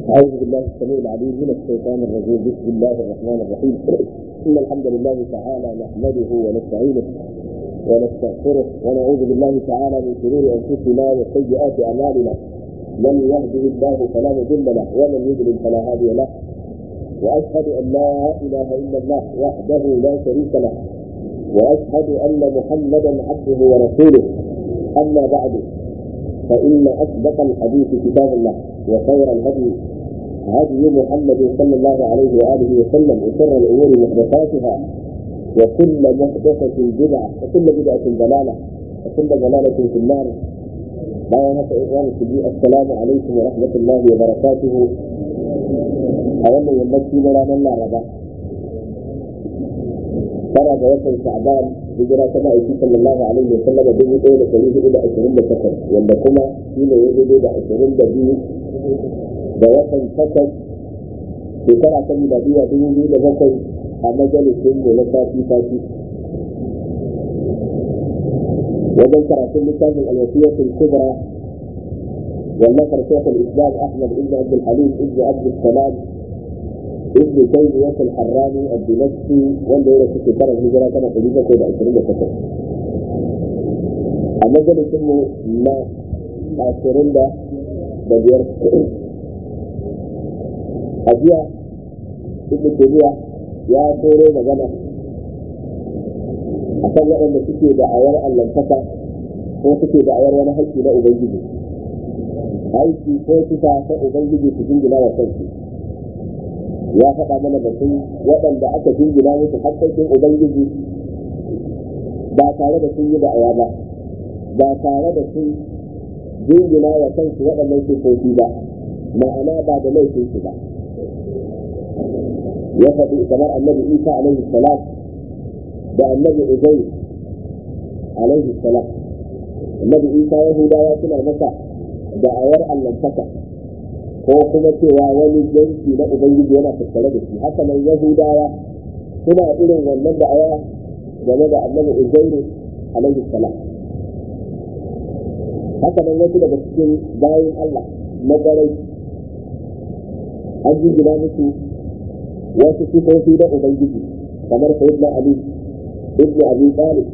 أعوذ بالله السميع العليم من الشيطان الرجيم بسم الله الرحمن الرحيم إن الحمد لله تعالى نحمده ونستعينه ونستغفره ونعوذ بالله تعالى من شرور أنفسنا وسيئات أعمالنا من يهده الله فلا مضل له ومن يضلل فلا هادي له وأشهد أن لا إله إلا الله وحده لا شريك له وأشهد أن محمدا عبده ورسوله أما بعد فإن أصدق الحديث كتاب الله وخير الهدي هدي محمد صلى الله عليه وآله وسلم وشر الأمور محدثاتها وكل محدثة بدعة وكل بدعة ضلالة وكل ضلالة في النار بيانات إخوان السلام عليكم ورحمة الله وبركاته أولا يمشي لنا الله ربا tara ga watan sha'ban hijira ta ma'aiki sallallahu alaihi wa sallam dubu ɗaya da ɗari hudu da ashirin da takwas wanda kuma shi ne ya daidai da ashirin da biyu da watan takwas shekara ta miladiya dubu biyu da bakwai a majalisun mu na sati sati wajen karatun littafin alwasiyatul kubra والنصر شيخ الاسلام احمد بن عبد الحليم بن عبد السلام ابن تيمية الحراني الدمشقي wanda ya rasu shekarar hijira tana ɗari bakwai da ashirin da takwas a majalisun mu na ashirin da da biyar a jiya ibn taymiya ya koro magana a kan waɗanda suke da ayar allantaka ko suke da ayar wani haƙƙi na ubangiji aiki ko sifa ta ubangiji su jingina wa kansu ya faɗa mana batun waɗanda aka jingina musu haƙƙoƙin ubangiji ba tare da sun yi da aya ba ba tare da sun jingina wa kansu waɗannan sifofi ba ma'ana ba da laifin su ba ya faɗi kamar annabi isa alaihi salam da annabi uzai alaihi salam annabi isa yahudawa suna masa da ayar allantaka ko kuma cewa wani yanki na ubangiji yana tattare da shi haka nan yahudawa suna irin wannan da aya game da annabi uzairu alaihi salam haka nan wasu daga cikin bayan allah na garai an jingina musu wasu sifofi na ubangiji kamar sayyidina ali ibnu abi talib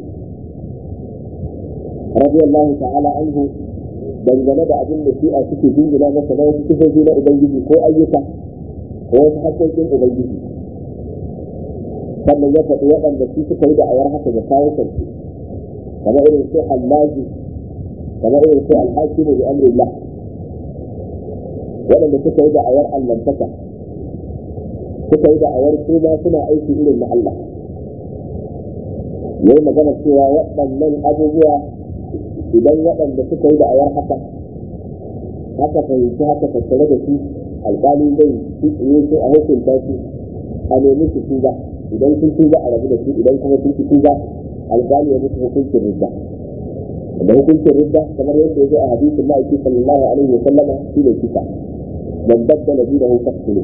radiyallahu ta'ala anhu dangane da abin da shi'a suke jingina masa na wasu sifofi na ubangiji ko ayyuka ko wasu haƙoƙin ubangiji sannan ya faɗi waɗanda su suka yi da ayar haka da kawo kansu kamar irin su allaji kamar irin su alhakimu bi amrillah waɗanda suka yi da ayar allantaka suka yi da ayar su ma suna aiki irin na Allah yayi magana cewa waɗannan abubuwa idan waɗanda suka yi da ayar haka haka fahimci haka tattare da su alƙali zai su tsaye su a hukunta su a nemi su tuba idan sun tuba a rabu da su idan kuma sun ci tuba alƙali ya musu hukuncin ridda da hukuncin ridda kamar yadda ya zo a hadisin ma'aiki sallallahu alaihi wa sallama shi ne kisa man baddala dinahu faqtulu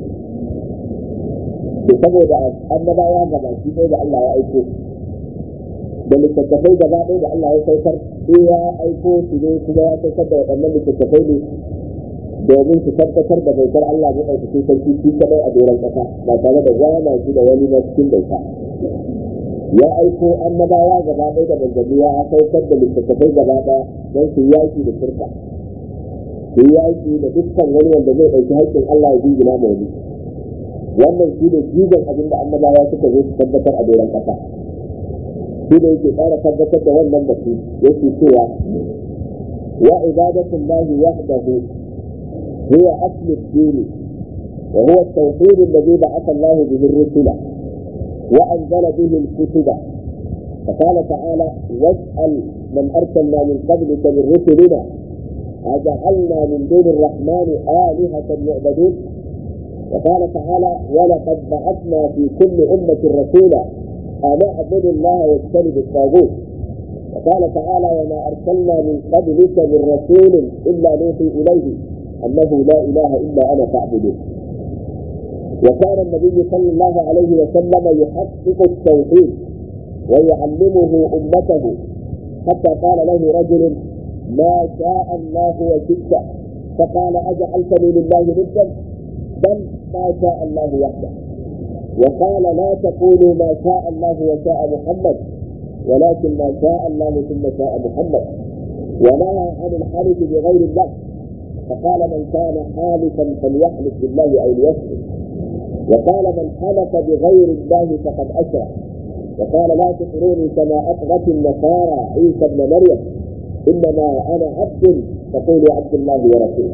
to saboda annabawa gabaki ɗaya da Allah ya aiko da littattafai gaba ɗaya da Allah ya saukar sai ya aiko su ne kuma ya saukar da waɗannan littattafai ne domin su tabbatar da bautar Allah mai ɗaukaki sarki shi kaɗai a doron ƙasa ba tare da gwana shi da wani na cikin bauta ya aiko annabawa gaba ɗaya da manzanni ya saukar da littattafai gaba ɗaya don su yaƙi da shirka su yaƙi da dukkan wani wanda zai ɗauki haƙƙin Allah ya jingina ma wani wannan shi ne jigon abin da annabawa suka zo su tabbatar a doron ƙasa shi da yake ƙara tabbatar da wannan batu yake cewa wa ibadatu llahi wahdahu huwa aslu ad-din wa huwa at-tawhid alladhi ba'atha Allah bihi ar-rusula wa anzala bihi al-kutuba فقال تعالى واسأل من أرسلنا من قبلك من رسلنا أجعلنا من دون الرحمن آلهة يعبدون وقال تعالى ولقد بعثنا في كل أمة رسولا أن اعبدوا الله واجتنبوا الطاغوت وقال تعالى وما أرسلنا من قبلك من رسول إلا نوحي إليه أنه لا إله إلا أنا فاعبدون وكان النبي صلى الله عليه وسلم يحقق التوحيد ويعلمه أمته حتى قال له رجل ما شاء الله وشئت فقال أجعلتني لله ندا بل ما شاء الله وحده وقال لا تقولوا ما شاء الله وشاء محمد ولكن ما شاء الله ثم شاء محمد ونهى عن الحلف بغير الله فقال من كان حالفا فليحلف بالله او ليسلم وقال من حلف بغير الله فقد اشرك وقال لا تطروني كما اطغت النصارى عيسى ابن مريم انما انا عبد فقولوا عبد الله ورسوله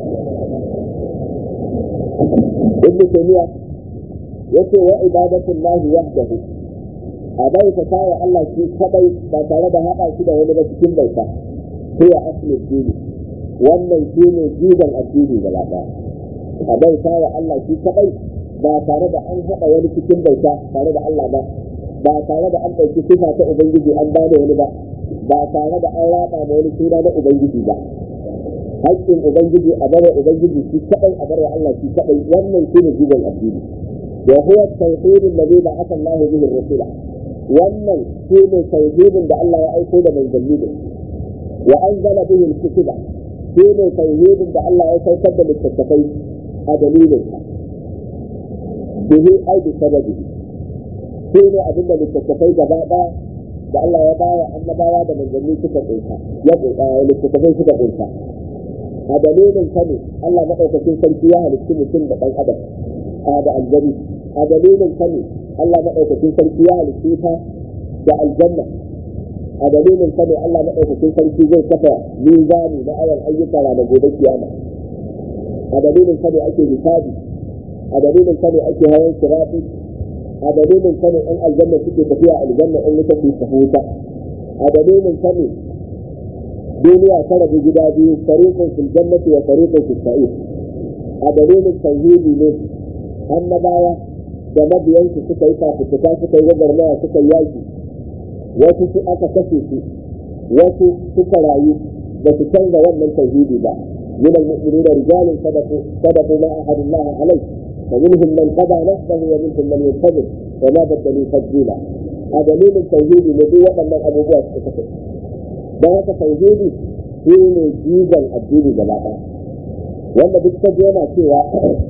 ابن تيميه yace wa ibadatullahi wahdahu a bai ta kawo Allah shi kadai ba tare da haɗa shi da wani ba cikin bauta sai a asalin dini wannan shi ne jigon addini gaba ɗaya a bai kawo Allah shi kadai ba tare da an haɗa wani cikin bauta tare da Allah ba ba tare da an ɗauki sifa ta ubangiji an ba da wani ba ba tare da an raba da wani suna na ubangiji ba haƙƙin ubangiji a bar ubangiji shi kadai a bar Allah shi kadai wannan shi ne jigon addini وهو التوحيد الذي بعث الله به الرسول wannan shi ne tauhidin da Allah ya aiko da manzanni da wa anzala bihi al-kutuba shi ne tauhidin da Allah ya saukar da littattafai a dalilin sa bihi ai bi sababi shi ne abin da littattafai gaba daya da Allah ya bawa annabawa da manzanni suka kunsa ya kunsa littattafai suka kunsa a dalilin sa ne Allah madaukakin sarki ya halitta mutum da dan adam da aljani a dalilin sa ne Allah maɗaukakin sarki ya halitta ta da aljanna a dalilin sa ne Allah maɗaukakin sarki zai kafa mizani na ayan ayyuka ranar gobe kiyama a dalilin sa ne ake hisabi a dalilin sa ne ake hawan sirati a dalilin sa ne ɗan aljanna suke tafiya aljanna in wuta su tafi wuta a dalilin sa ne duniya ta rabu gida biyu fariqun fil jannati wa fariqun fis sa'ir a dalilin tauhidi ne annabawa da mabiyansu suka yi fafutuka suka yi gwagwarmaya suka yi yaki wasu su aka kashe su wasu suka rayu ba su canza wannan tauhidi ba من المؤمنين رجال صدقوا صدقوا ما عهد الله عليه فمنهم من قضى نفسه ومنهم من ينتظر وما بدلوا تبديلا هذا دليل التوحيد الذي وقع من ابو بكر ده هذا توحيدي shi ne jigon addini gaba ɗaya wanda duk ta yana cewa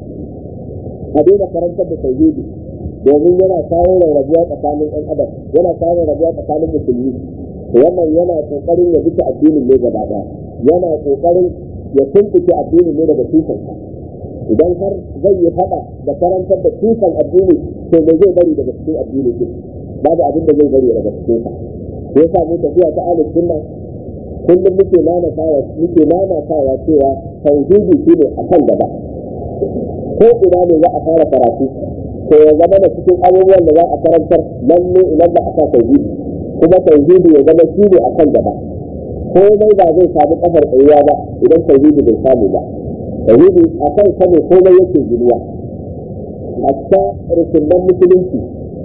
a daina karantar da tauhidi domin yana kawo rarrabuwa tsakanin ɗan adam yana kawo rarrabuwa tsakanin musulmi wannan yana kokarin ya bisa addinin ne gaba ɗaya yana kokarin ya tumɓuke addinin ne daga tushensa idan har zai yi faɗa da karantar da tushen addini to me zai bari daga cikin addini din babu abin da zai bari daga cikin sa sai yasa mu tafiya ta ahlus sunna kullum muke nanatawa muke nanatawa cewa tauhidi shine a kan gaba ko ina ne za a fara karatu to ya zama da cikin abubuwan da za a karantar nan ne idan ba a sa tauhidi kuma tauhidi ya zama shi ne a kan gaba komai ba zai samu kafar tsayuwa ba idan tauhidi bai samu ba tauhidi a kan sa ne komai yake ginuwa hatta rukunan musulunci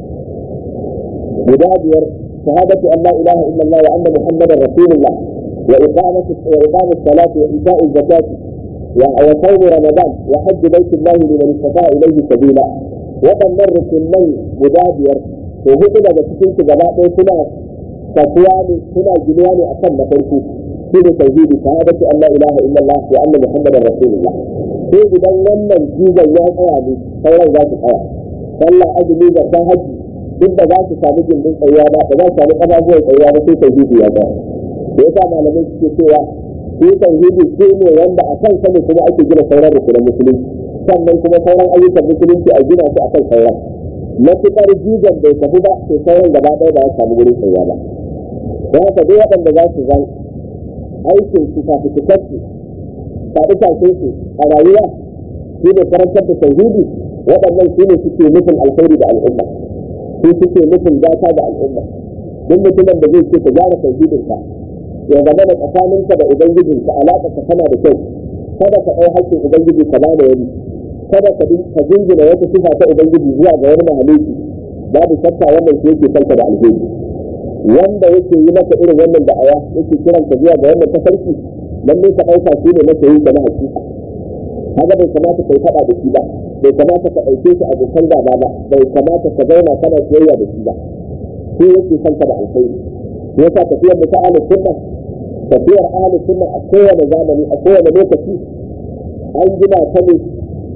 guda biyar shahadatu an la ilaha illallah wa anna muhammadar rasulullah وإقامة وإقام الصلاة وإيتاء الزكاة وصوم رمضان وحج بيت الله لمن استطاع إليه سبيلا waɗannan rukunai guda biyar to hudu daga cikin su gaba ɗaya suna tafiya ne suna ginuwa ne akan na farko shi ne tauhidi shahadatu an la ilaha illallah wa anna muhammadar rasulullah sai idan wannan jigon ya tsaya ne sauran za su tsaya sallah azumi da ta haji duk da za su samu gindin tsayuwa ba ba za su samu ƙafafuwan tsayuwa ba sai tauhidi ya tsaya da yasa malamai suke cewa shi tauhidi shi ne wanda a kan sani kuma ake gina sauran rukunan musulunci sannan kuma sauran ayyukan musulunci a gina su akan sauran matuƙar jigon bai tafi ba sai sauran gaba ɗaya ba ya samu wurin tsayuwa ba don haka duk waɗanda za su zan aikin su kafin su kasu faɗi kafin su a rayuwa shi ne karantar da tauhidi waɗannan shi ne suke nufin alkhairi da al'umma su suke nufin gata da al'umma duk mutumin da zai ce ka gyara tauhidinka ya zama da tsakaninka da ubangijinka alaƙa ka tana da kyau kada ka ɗau haƙƙin ubangiji ka ba da wani kada ka ka jingina wata sifa ta ubangiji zuwa ga wani mahalicci babu shakka wannan shi yake kanka da alheri wanda yake yi maka irin wannan da'awa yake kiran ka zuwa ga wannan tafarki lalle ka ɗauka shi ne maka yi na hakika kaga bai kamata kai faɗa da shi ba bai kamata ka ɗauke shi abokan gaba ba bai kamata ka zauna kana soyayya da shi ba shi yake kanka da alheri yasa tafiyar da ta ahlus sunna tafiyar ahlus sunna a kowane zamani a kowane lokaci an gina ta ne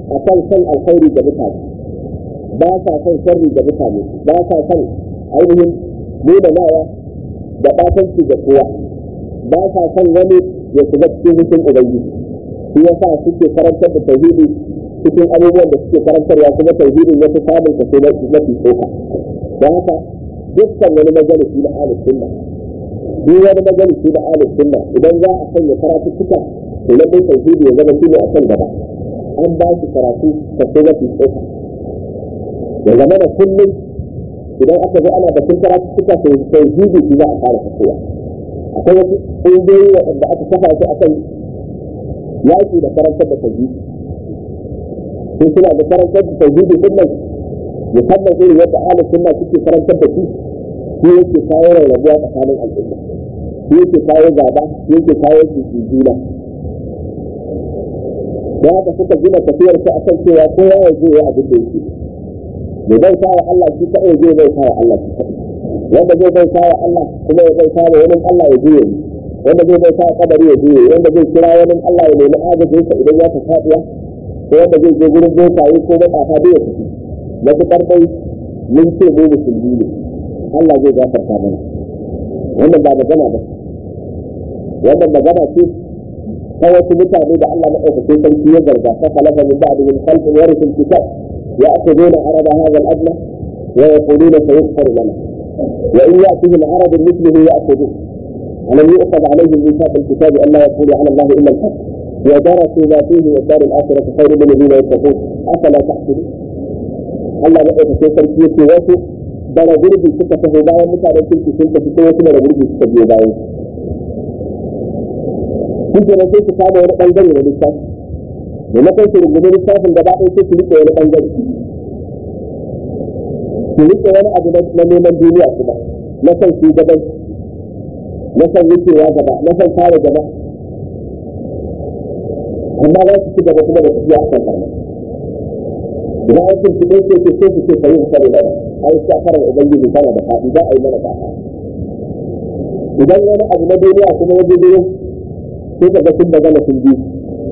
akan san alkhairi da mutane ba sa son sharri da mutane ba sa son ainihin nuna nawa da batanci da kowa ba sa son wani ya shiga cikin hukun ubangiji shi yasa suke karantar da tauhidi cikin abubuwan da suke karantarwa kuma tauhidin ya fi samun kaso mafi tsoka don haka dukkan wani majalisi na ahlus sunna duk wani majalisi na ahlus sunna idan za a sanya karatu suka to lallai tauhidi ya zama shine a kan gaba an ba shi karatu kaso mafi tsoka ya zama da kullum idan aka zo ana batun karatu suka tauhidi shi za a fara kasowa akwai wasu ƙungiyoyi waɗanda aka kafa su akan yaƙi da karantar da tauhidi sun suna da karantar da tauhidi din nan musamman irin yadda ahlus sunna suke karantar da shi shi yake kawo rarrabuwa tsakanin al'umma shi yake kawo gaba shi yake kawo juna da haka suka gina tafiyar su akan cewa kowa ya je ya abin da yake mai bai sa wa Allah shi kaɗai zai bai sa wa Allah shi kaɗai wanda zai bai sa wa Allah kuma ya bai sa wa wani Allah ya je wanda zai bai sa wa kadari ya je wanda zai kira wani Allah ya nemi agajin sa idan ya ta faɗiya ko wanda zai je gurin bokaye ko matsafa da ya tafi matuƙar dai mun ce mu musulmi ne Allah zai gafarta mana wannan ba magana ba wannan magana ce ta wasu mutane da Allah maɗaukakin sarki ya zarga ta khalafa min ba'dihim khalqun yarithul kitab يأخذون عرض هذا الأدنى ويقولون سيغفر لنا وإن يأتهم عرض مثله يأخذوه ألم يؤخذ عليهم ميثاق الكتاب أن لا يقولوا على الله إلا الحق ودرسوا ما فيه والدار الآخرة خير للذين يتقون أفلا تعقلون Allah ya ɗauka sai sarki yake wasu bara gurbi suka taho bayan mutanen kirki sun tafi sai wasu bara gurbi suka biyo bayan su ke sai su kama wani ɓangare da lissafi da na kai su rungume littafin gaba ɗaya sai su riƙe wani ɓangare su riƙe wani abu na neman duniya kuma na san shugaban na san wucewa gaba na san kare gaba amma za su ci gaba kuma da tafiya a kan karna idan an sun fiɗe ce ce sai su ce sayi sani da ai sa karar ubangiji kana da faɗi za a yi mana kafa idan wani abu na duniya kuma ya je sai ka ga sun magana sun biyu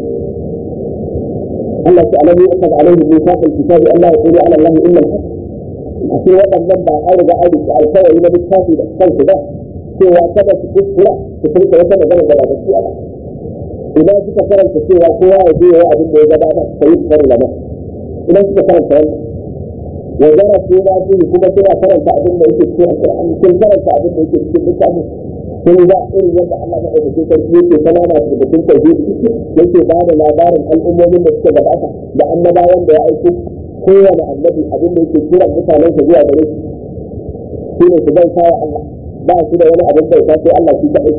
Allah ta alamu ya kaza alaihi mithaq al-kitab an la yaqulu ala Allah illa al-haq akwai waɗannan ba an riga an rike alkawari na littafi da kansu ba cewa kada su kuskura su furta wata magana da ba gaskiya ba idan suka karanta cewa kowa ya je ya abin da ya gabata sai su fara lama idan suka karanta wannan wa zara su ma su kuma suna karanta abin da yake cikin alƙur'ani sun karanta abin da yake cikin littafin sun ga irin yadda Allah na ɗauke sarki yake sanana da batun tauhidi yake ba da labarin al'ummomin da suka gabata da annabawan da ya aiko kowane annabi abin da yake kiran mutanen sa zuwa gare shi ne su bauta wa Allah ba su da wani abin bauta sai Allah shi kaɗai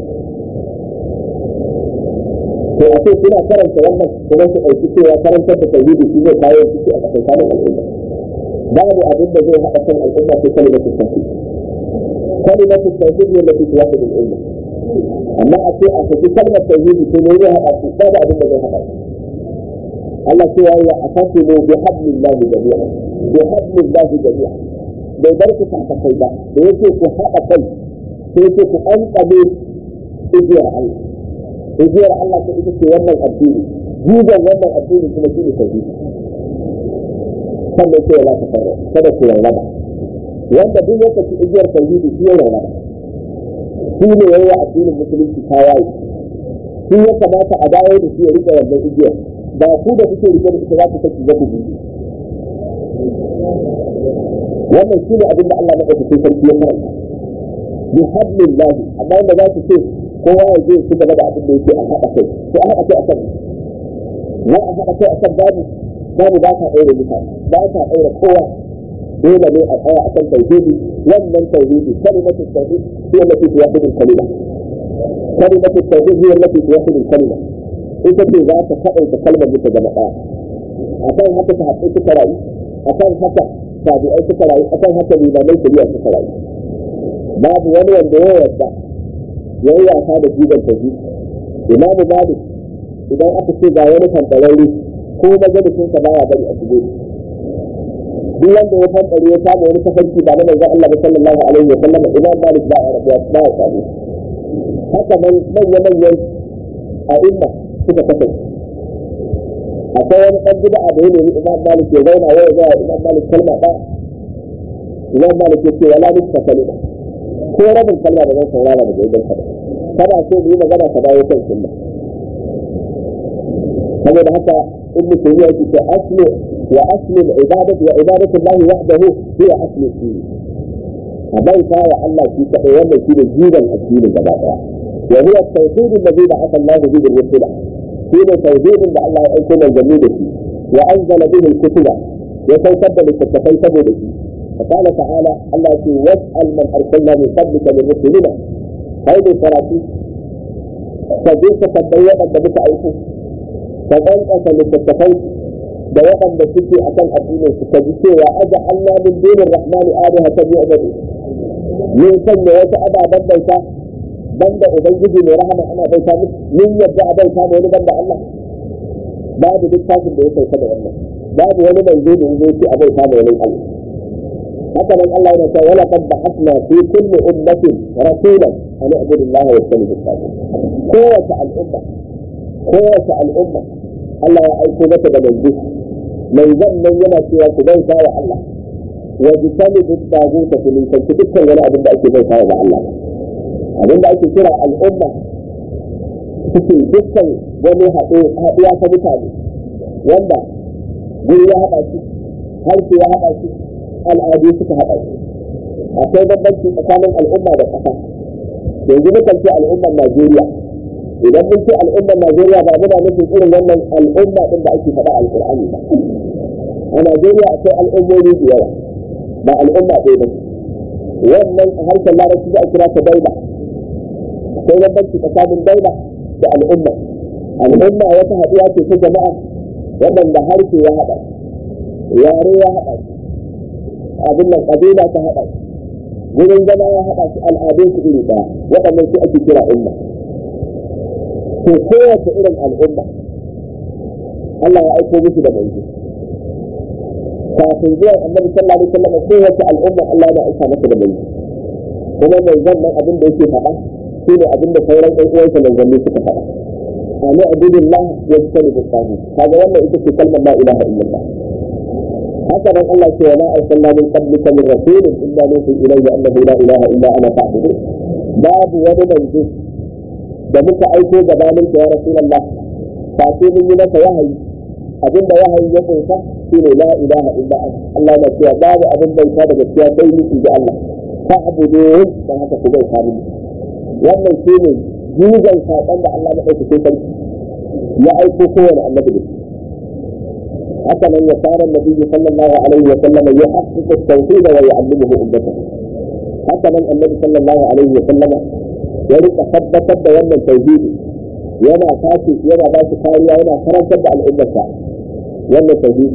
to a ce suna karanta wannan kuma su ɗauki cewa karantar da tauhidi shi zai kawo ciki a tsakanin al'umma babu abin da zai haɗa kan al'umma sai kalimatu tauhid كلمة التوحيد هي التي توحد الأمة أما أتي أتي كلمة التوحيد في نورها أتي بعد من هذا الله سوى أعتصموا بحبل الله جميعا بحبل الله جميعا bai bar ku ta kai ba da yake ku haɗa kai sai yake ku an ƙabe igiyar Allah igiyar Allah ta ita ce wannan addini jigon wannan addini kuma shi ne tauhidi sannan sai ya za ta farra kada ku rarraba wanda duk lokaci igiyar tauhidi shi ya rana shi ne yayi addinin musulunci tawaye shi ya kamata a dawo da shi ya rike wannan igiyar ba ku da kuke rike da ita za ku saki za ku bi wannan shi ne abin da Allah na ɗauki sarki ya karanta bi hablillah amma wanda za su ce kowa ya je su gaba da abin da yake a haɗa kai sai a haɗa kai a kan na a haɗa kai a kan babu babu ba ta ɗaure mutane ba ta ɗaure kowa dole ne a tsaya akan tauhidi wannan tauhidi kalimatu tauhid hiya allati tuwahhidu al-kalima kalimatu tauhid hiya allati tuwahhidu al-kalima ita ce za ta kaɗaita kalmar mutu gaba ɗaya akan haka ta haɗu suka rayu akan haka tabi'ai suka rayu akan haka limamai shari'a suka rayu babu wani wanda ya yarda ya yi wasa da jiban tauhid imamu malik idan aka ce ga wani kantararre ko majalisinsa baya bari a shige duk wanda ya fankare ya samu wani tafarki ba na manzon Allah sallallahu alaihi wa sallam imam malik ba ya rabuwa ba ya samu haka man manya manyan a inda suka kasance akwai wani ɗan gida a da ya nemi imam malik ya zauna ya zaya imam malik kalma ɗaya imam malik ya ce wala duk ka kalma ko rabin kalma da zan saurara daga idan ka kana so mu yi magana ka dawo kan sunna saboda haka ibnu taymiya yake ce aslu wa aslu al-ibadati wa ibadatu Allah wahdahu hiya aslu din a bauta wa Allah shi kadai wanda shi ne jiban addinin gaba daya wa huwa at-tawhid alladhi ba'atha Allah bihi ar-rusul shi ne tauhidin da Allah ya aiko manzanni da shi wa anzala bihi al-kutuba ya saukar da littattafai saboda shi فقال تعالى الله في واسأل من أرسلنا من قبلك من رسلنا هذه الكراتي فجئت تبين أن بك أيكم فبنقص للتتفوت بيان بسكي أكل أدينه فجئت وأجعلنا من دون الرحمن آلهة يعبدون من سنة وتأبى بنديتا banda ubangiji mai rahama ana bauta musu min yadda a bauta da wani banda Allah babu littafin da ya sauka da wannan babu wani manzo da ya ce a bauta da wani Allah haka nan Allah yana cewa wala qad ba'athna fi kulli ummatin rasulan an i'budu Allah wa yastanibu at-taghut kowace al'umma kowace al'umma Allah ya aiko mata da manzo mai zannan yana cewa ku bauta wa Allah wa yastanibu at-taghut ku nisanci dukkan wani abin da ake bauta wa Allah abin da ake kira al'umma suke dukkan wani haɗuwa ta mutane wanda guri ya haɗa shi harshe ya haɗa shi al'adu suka haɗa shi akwai bambanci tsakanin al'umma da ƙasa yanzu mukan ce al'ummar Najeriya idan mun ce al'ummar Najeriya ba muna nufin irin wannan al'umma ɗin da ake faɗa alƙur'ani ba a Najeriya akwai al'ummomi da yawa ba al'umma ɗaya ba wannan a harshen larabci za a kira ta daula akwai bambanci tsakanin daula da al'umma al'umma wata haɗuwa ce ta jama'a waɗanda harshe ya haɗa yare ya haɗa abin nan ƙabila ta haɗa wurin zama ya haɗa su al'adun su iri ɗaya waɗannan su ake kira umma to kowace irin al'umma Allah ya aiko musu da manzo kafin zuwa annabi sallallahu alaihi wasallam kowace al'umma Allah ya aika masa da manzo kuma manzon nan abin da yake faɗa shi ne abin da sauran ɗan uwansa manzanni suka faɗa ani abudullah ya tsani da sahu kaga wannan ita ce kalmar la ilaha illallah haka nan Allah ce wa ma arsalna min qablika min rasulin illa nuhi ilayhi annahu la ilaha illa ana fa'budu babu wani manzo da muka aiko gabanin ka ya rasulullah fa sai mun yi masa wahayi abinda wahayi ya kunsa shine la ilaha illa Allah na cewa babu abin bauta da gaskiya sai ni ga Allah fa'budu dan haka ku bauta mini wannan shi ne jizan saƙon da Allah maɗauki sai sarki ya aiko kowane annabi da haka nan ya fara nabi sallallahu alaihi wa sallam ya haƙƙiƙa tauhid wa yu'allimuhu ummata haka nan annabi sallallahu alaihi wa sallam ya rika tabbatar da wannan tauhid yana tashi yana ba shi kariya yana karantar da al'ummarsa wannan tauhid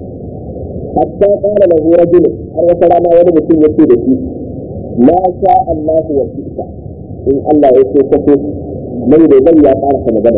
hatta qala lahu rajul har wata rana wani mutum yace da shi ma sha Allah wa shi'ta in Allah ya so kaso mai da bai ya fara ka magana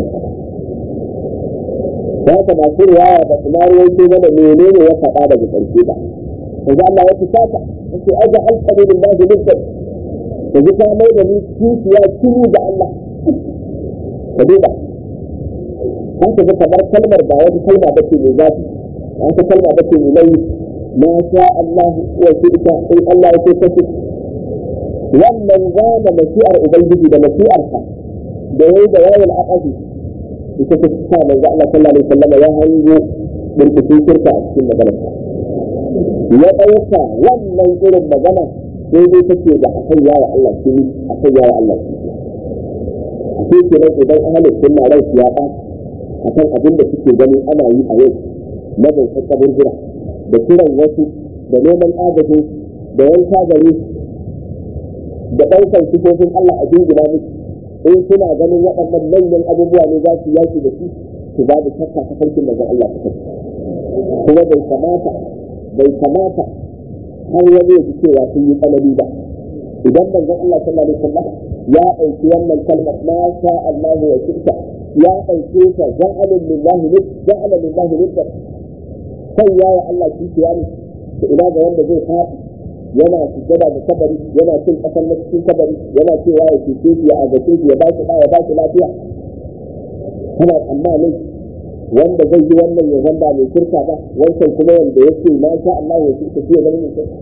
ba ka masu riwaya da kuma rawaito mana menene ya faɗa daga ƙarshe ba yanzu Allah ya fusata yace aja alqabi billahi niddan da ji ta mai da ni kishiya kini da Allah ka duba an ka kamar kalmar ba wata kalma bace mai zafi wata kalma bace mai nauyi ma sha Allah wa shirka in Allah ya so kaso wannan gane mashi'ar ubangiji da mashi'arsa da yayi da yawon aqadi ita ta sa manzo Allah sallallahu alaihi wasallam ya hango burkushin shirka a cikin maganarsa ya ɗauka wannan irin magana daidai take da akan yawa Allah shi akan yawa Allah shi shi ke nan idan ahalin sunna rai ya ba akan abin da suke gani ana yi a yau na bautar kaburbura da kiran wasu da neman agajin da yanka gare da ɗaukar sifofin Allah a jingina musu in suna ganin waɗannan manyan abubuwa ne za su yaki da su su ba da shakka ta farkin da Allah ta kuma bai kamata bai kamata har wani ya ji cewa sun yi tsanani ba idan manzon Allah sallallahu alaihi wasallam ya ɗauki wannan kalmar ma sha Allah wa shirka ya ɗauke ta ja'alun lillahi nid ja'alun lillahi nid kan ya Allah shi ne da ina ga wanda zai faɗi yana sujjada da kabari yana cin kasar na cikin kabari yana cewa ya cece shi ya agace shi ya ba shi ya ba shi lafiya kana tsammanin wanda zai yi wannan ya zamba mai shirka ba wancan kuma wanda yake ma sha Allah ya shirka shi ya zama mai shirka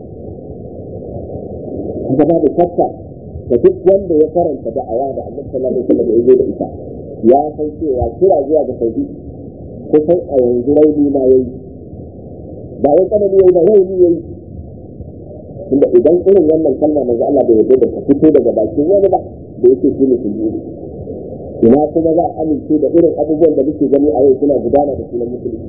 haka babu shakka da duk wanda ya karanta da'awa da annabi sallallahu alaihi wasallam ya zo da ita ya san cewa kira zuwa ga tauhid kusan a yanzu rauni ma yayi ba wai tsanani yayi ba rauni yayi tunda idan irin wannan kalma manzo Allah bai yarda da ta fito daga bakin wani ba da yake shi ne kullu ina kuma za a amince da irin abubuwan da muke gani a yau suna gudana da sunan musulunci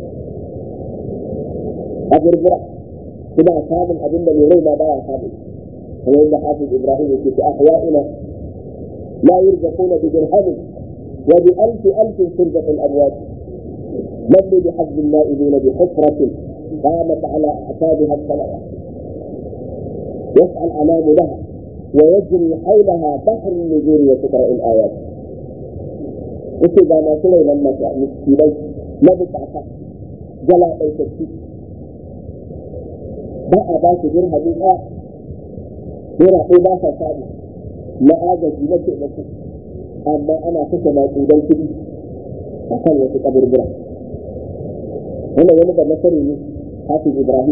a gurgura suna samun abin da mai rai ma baya samun kamar yadda hafiz ibrahim yake ta ahya'ina la yurzaquna bi dirhamin wa bi alfi alfin turzaqa al-amwat lam bi hazz al-na'ibina bi hufratin قامت على أعتابها الصلوات يسعى الأمام لها ويجري حولها بحر النذور وتقرأ الآيات yake ga masu rainon miskinai na bukata jala ɗaukaki ba a ba su dirhami ɗaya naira ɗaya ba sa samu na agaji na taimako amma ana kashe maƙudan kuɗi a kan wasu kaburbura wannan wani da nasari ne hafiz ibrahim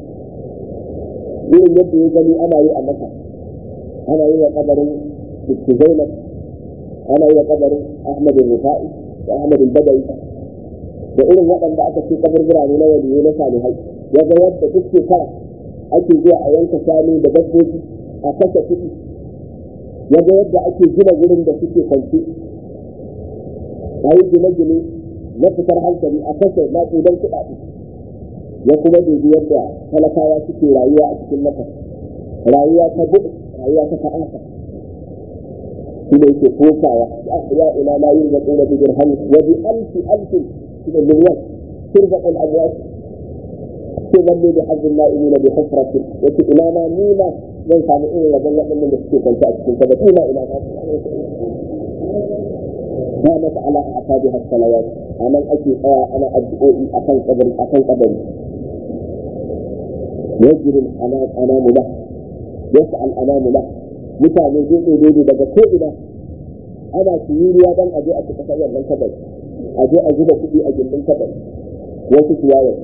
irin yadda ya gani ana yi a masa ana yi wa kabarin zainab ana yi wa kabarin ahmad rufa'i da ahmad badawi da irin waɗanda aka ce kaburbura ne na waliyai na salihai ya ga yadda duk shekara ake zuwa a yanka shanu da dabbobi a kashe kuɗi ya ga yadda ake gina wurin da suke kwanci a yi gine-gine na fitar hankali a kashe maƙudan kuɗaɗe ya kuma dubi yadda talakawa suke rayuwa a cikin maka rayuwa ta buɗe rayuwa ta ta'asa shi ne yake kokawa ya ila la yin zaƙo da bigir hannu wa bi alfi alfi shi ne miliyan turbaƙ al'amwat ce lalle da hajjin la'imina bi hufratin yace ina ma ni ma zan samu irin wajen waɗannan da suke kwanta a cikin kabari ina ina ma قامت على أعتابها الصلوات أنا أجي أنا أدعوئي أكن قبر أكن قبري يجري الأنام أنام له يسعى الأنام له mutane zai daidai daga ko'ina ana siyiriya don a je a cika sayar nan kabari a je a zuba kuɗi a gindin kabari wasu ciyawar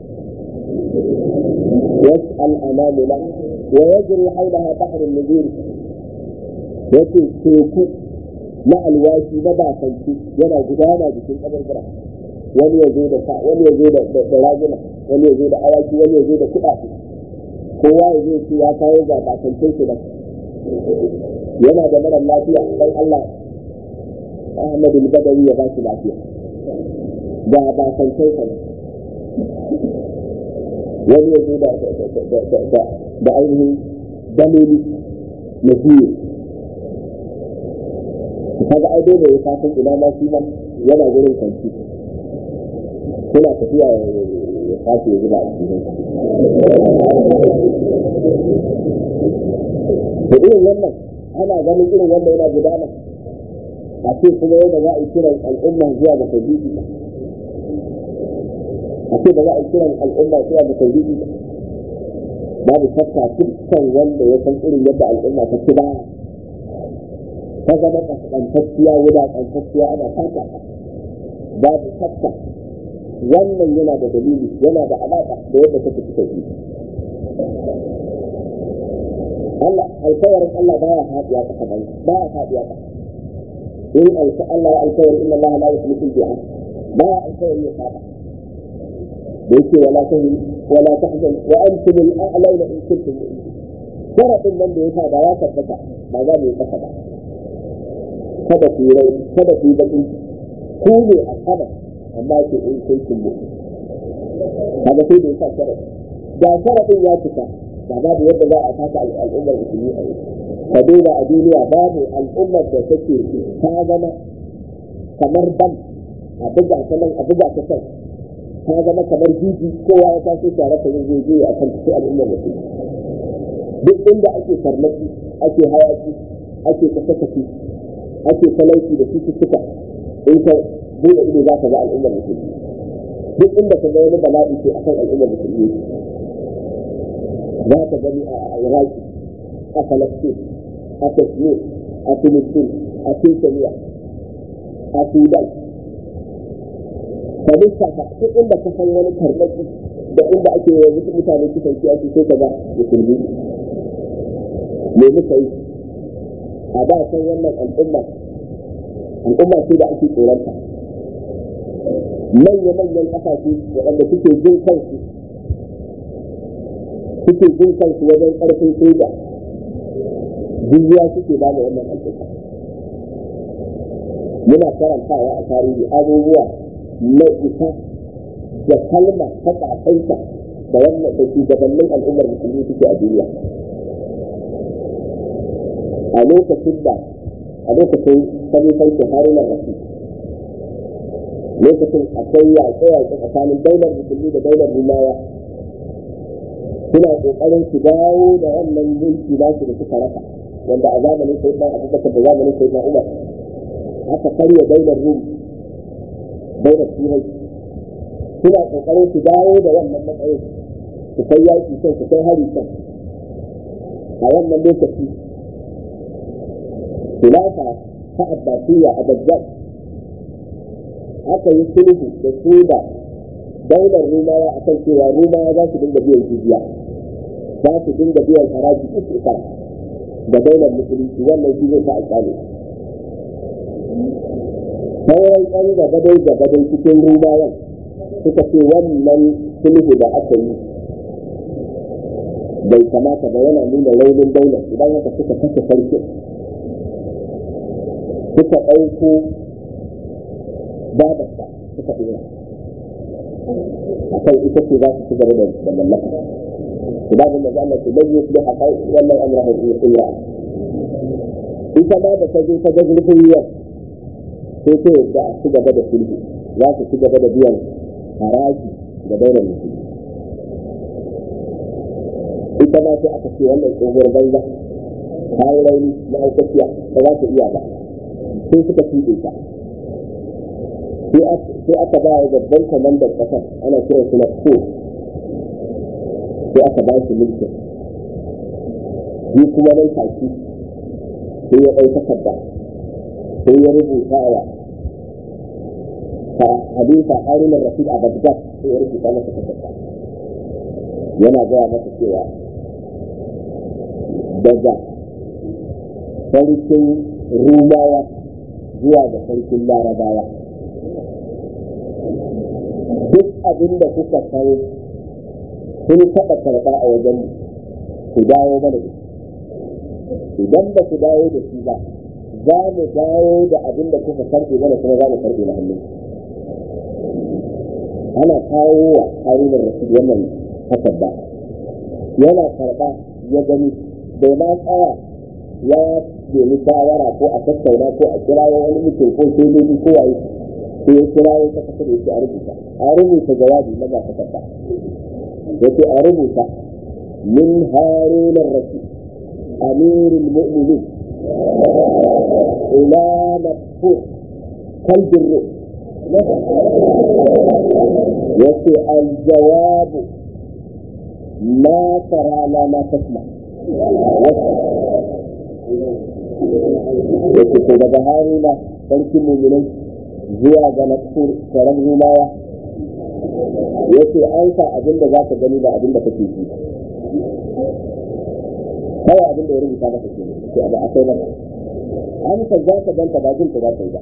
wasu al'amamu la wa yajri haulaha bahrun nuzur yace teku na alwashi na bakanci yana gudana jikin kabarbara wani ya zo da sa wani ya zo da raguna wani ya zo da awaki wani ya zo da kuɗaɗe kowa ya zo ce ya kawo ga bakancin shi nan yana da mara lafiya dan Allah Ahmad al-Badawi ya ba shi lafiya ga bakancin sa wani ya zo da da ainihin dalili na biyu kaga ai dole ya kasan ina ma shi ma yana gurin kanci suna tafiya ya kashe ya zuba a cikin da irin wannan ana ganin irin wanda yana gudana a ce kuma yadda za a yi kiran al'umma zuwa ga tauhidi a ce da za a yi kiran al'umma zuwa ga tauhidi babu shakka dukkan wanda ya san irin yadda al'umma ta ci baya ta zama kaskantacciya wulaƙantacciya ana fata babu shakka wannan yana da dalili yana da alaƙa da yadda take ci tauhidi Allah alkawarin Allah baya faɗiya ƙasa ba baya faɗiya ƙasa in alka Allah ya alkawarin inna Allah la yukhlifu al-bi'ad baya alkawarin ya faɗa da yake wala tahzan wala tahzan wa antum al-a'launa in kuntum mu'minin sharadin nan da ya sa da ya tabbata ba za mu yi ƙasa ba kada ku yi rai kada ku yi baƙin ku ne a sama amma ke in kuntum mu'minin kaga sai da ya sa sharadi da sharadin ya cika da babu yadda za a taka al'ummar musulmi a yau ka duba a duniya babu al'ummar da take ta zama kamar ban a buga ta nan a buga ta can ta zama kamar jiji kowa ya taso tare ta zai je a kan sai al'ummar musulmi duk inda ake farmaki ake hayaki ake kashe-kashe ake talauci da cututtuka in ka buɗe ido za ka ga al'ummar musulmi duk inda ka ga wani bala'i ce akan al'ummar musulmi za ka gani a iraki a falastin a kashmir a filistin a tuntuniya a sudan ka lissafa duk inda ka san wani karɓaki da inda ake yanzu mutane kusan ki ake sai ka ga musulmi me muka yi a da san wannan al'umma al'umma ce da ake tsoronta manya-manyan ƙasashe waɗanda suke jin kansu suke jin kansu wajen ƙarfin soja jizya suke ba da wannan al'umma muna karantawa a tarihi abubuwa na isa da kalma ta ƙasaita da wannan da shugabannin al'ummar musulmi suke a duniya a lokacin da a lokacin kalifancin harunan rasu lokacin akwai yaƙe-yaƙe tsakanin daular musulmi da daular rumawa suna ƙoƙarin su dawo da wannan mulki nasu da suka rasa wanda a zamanin sai ɗan abubakar da zamanin sai ɗan umar aka karya daular rum daular turai suna ƙoƙarin su dawo da wannan matsayin su kai yaƙi kan su kai hari kan a wannan lokaci khilafa ta abbasiyya a Baghdad aka yi sulhu da su da daular rumawa a kan cewa rumawa za su dinga biyan jizya za su dinga biyan haraji uku da daular musulunci wannan shi zai sa a tsale sauran ɗan gabadai gabadai cikin rumawan suka ce wannan sulhu da aka yi bai kamata ba yana nuna raunin daular idan haka suka kashe sarki suka ɗauko babarsa suka ɗora a kan ita ce za su ci gaba da mallaka su ba da maza Allah su lalle su da kai wannan amrahu in kunya ita ma da ta zo ta ga zurfin ruwan sai ta yadda a ci gaba da sulhu za su ci gaba da biyan haraji da daular musulmi ita ma sai aka ce wannan tsohuwar banza ta yi rauni na aukaciya ba za ta iya ba sai suka tuɗe ta sai aka ba wa babban kwamandan ƙasar ana kiran su na ko sai aka ba shi mulkin shi kuma nan taki sai ya ɗau takarda sai ya rubuta wa halifa harunan rasul a bagdad sai ya rubuta masa takarda yana gaya masa cewa daga sarkin rumawa zuwa ga sarkin larabawa duk abin da kuka san sun taɓa karɓa a wajen ku dawo mana da idan ba ku dawo da shi ba za mu dawo da abin da kuka karɓe mana kuma za mu karɓe na hannun ana kawo wa harunan rasul wannan takarda yana karɓa ya gani bai ma tsaya ya nemi shawara ko a tattauna ko a kirawo wani mutum ko sojoji ko waye ko ya kirawo ta kasa da yake a rubuta a rubuta jawabi na ga takarda yake a rubuta min harunan rasul amirul mu'minin ila mafhum kalbin ruh yace aljawabu ma tara la ma tasma yace ko daga haruna sarkin mu'minai zuwa ga nafsur karam rumawa yace an sa abin da za ka gani da abin da kake ji kawai abin da ya rubuta maka ke ce abu akwai nan an ka za ka ganta ba jin ta za ka yi ba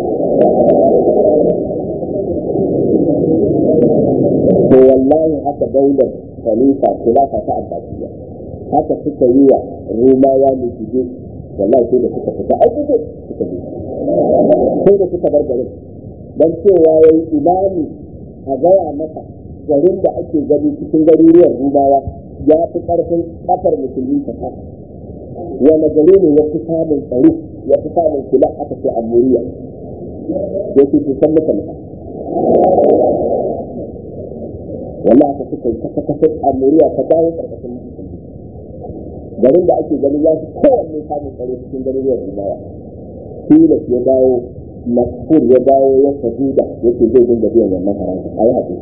to wallahi haka daular khalifa khilafa ta abbasiyya haka suka yi wa rumawa ne shige wallahi sai da suka fita ai suka suka bi sai da suka bar garin dan cewa yayi imani a gaya masa garin da ake gani cikin garuruwan rumawa ya fi karfin kafar musulmi ta kasa wani gari ne ya fi samun tsaro ya fi samun kula aka ce amuriya da ke kusan mutane wanda aka suka yi kasa kasa amuriya ta dawo karkashin musulmi garin da ake ganin ya fi kowanne samun tsaro cikin garuruwan rumawa tilas ya dawo masfur ya dawo ya sajuda yake zai dinga biyan wannan haraji a yi haƙuri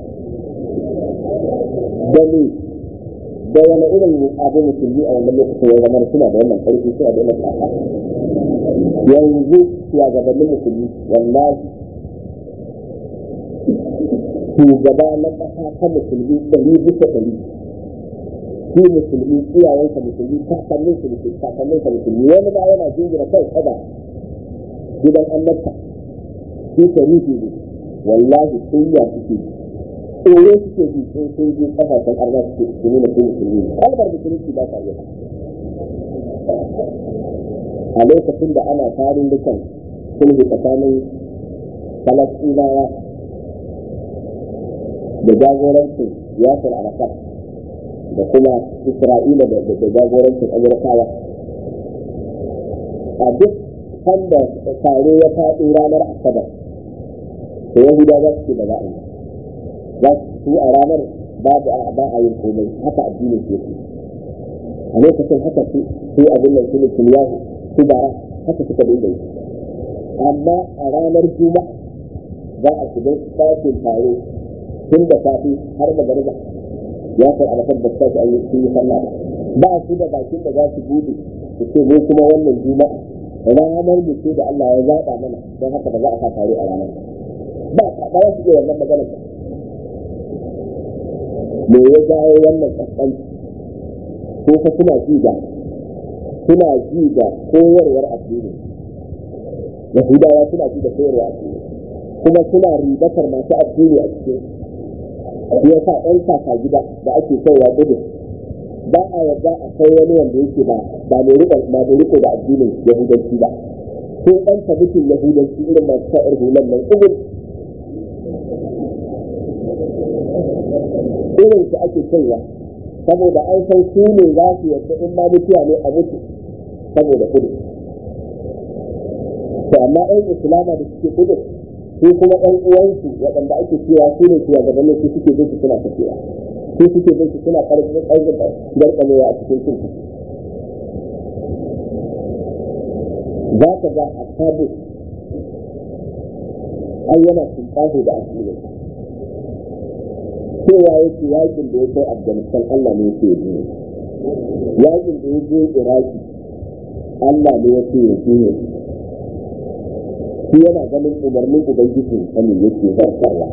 dani da wani irin abu musulmi a wannan lokacin ya zama suna da wannan ƙarfi suna da wannan ƙasa yanzu shugabannin musulmi wallahi shugaba na ƙasa ta musulmi ɗari bisa ɗari shi musulmi iyayensa musulmi kakannin su musulmi kakannin sa musulmi wani ba yana jingina kai kada gidan annabta shi sharifi ne wallahi sun ya suke tsoro suke ji sun sun je kasashen arna suke su nuna su musulmi ne kalmar musulunci ba ta yi a lokacin da ana tarin dukan sulhu tsakanin falastinawa da jagorancin yasir arafat da kuma isra'ila da jagorancin amurkawa a duk sanda tare ya faɗi ranar asabar da yahuda za su ce ba za a yi za su a ranar babu ba a yin komai haka addinin su yake a lokacin haka su abin nan su ne kiliyahu su bara haka suka dinga yi amma a ranar juma'a za a shiga ɗakin tare tun da safe har da garba ya kai alafar da sa an yi sun yi sallah ba ba su da bakin da za su bude su ce mu kuma wannan juma'a ranar mu ce da Allah ya zaɓa mana don haka ba za a sa tare a ranar ba ba za su iya wannan maganar me ya jawo wannan kaskanci ko fa suna ji da suna ji da koyarwar addini yahudawa suna ji da koyarwar addini kuma suna ribatar masu addini a cikin shi yasa ɗan kaka gida da ake kaiwa gudu ba a yarda a kai wani wanda yake ba ba mai riko ba mai riko da addinin yahudanci ba ko ɗan tabbitin yahudanci irin masu sa'ir hulan nan ubin irin su ake kaiwa saboda an san su ne za su yarda in ma mutuwa ne a mutu saboda kudu to amma ɗan islama da suke kudu su kuma ɗan uwansu waɗanda ake cewa su ne cewa gaban su suke bin su suna tafiya su suke bin su suna ƙarfin ƙarfin garkamewa a cikin cin za ka ga a tabu ai yana tunƙaho da addinin cewa yake yakin da ya kai afghanistan allah ne yake yi yakin da ya je iraki allah ne yake yi shi yana ganin umarnin ubangiji sani yake zartarwa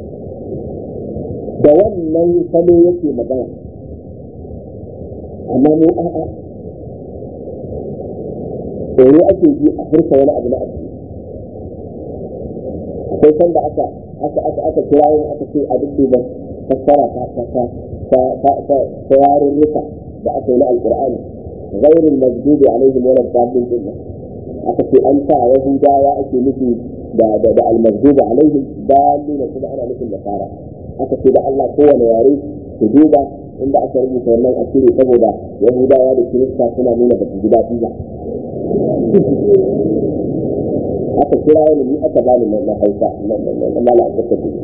da wannan salo yake magana amma mu a'a tsoro ake ji a furta wani abu na addini akwai sanda aka aka aka aka kira yin aka ce a duk da fassara ta ta ta ta ta ta ta yarurruka da aka yi na alqur'ani ghairul maghdubi alaihim wala dhalin din aka ce an sa yahudawa ake nufi da da da almagdubi alaihim dalil kuma ana nufin nasara aka ce da Allah kowane yare su duba inda aka rubuta wannan asiri saboda yahudawa da kirista suna nuna ba su ji daɗi ba aka kira wani ni aka bani na hausa na mala abubakar gudu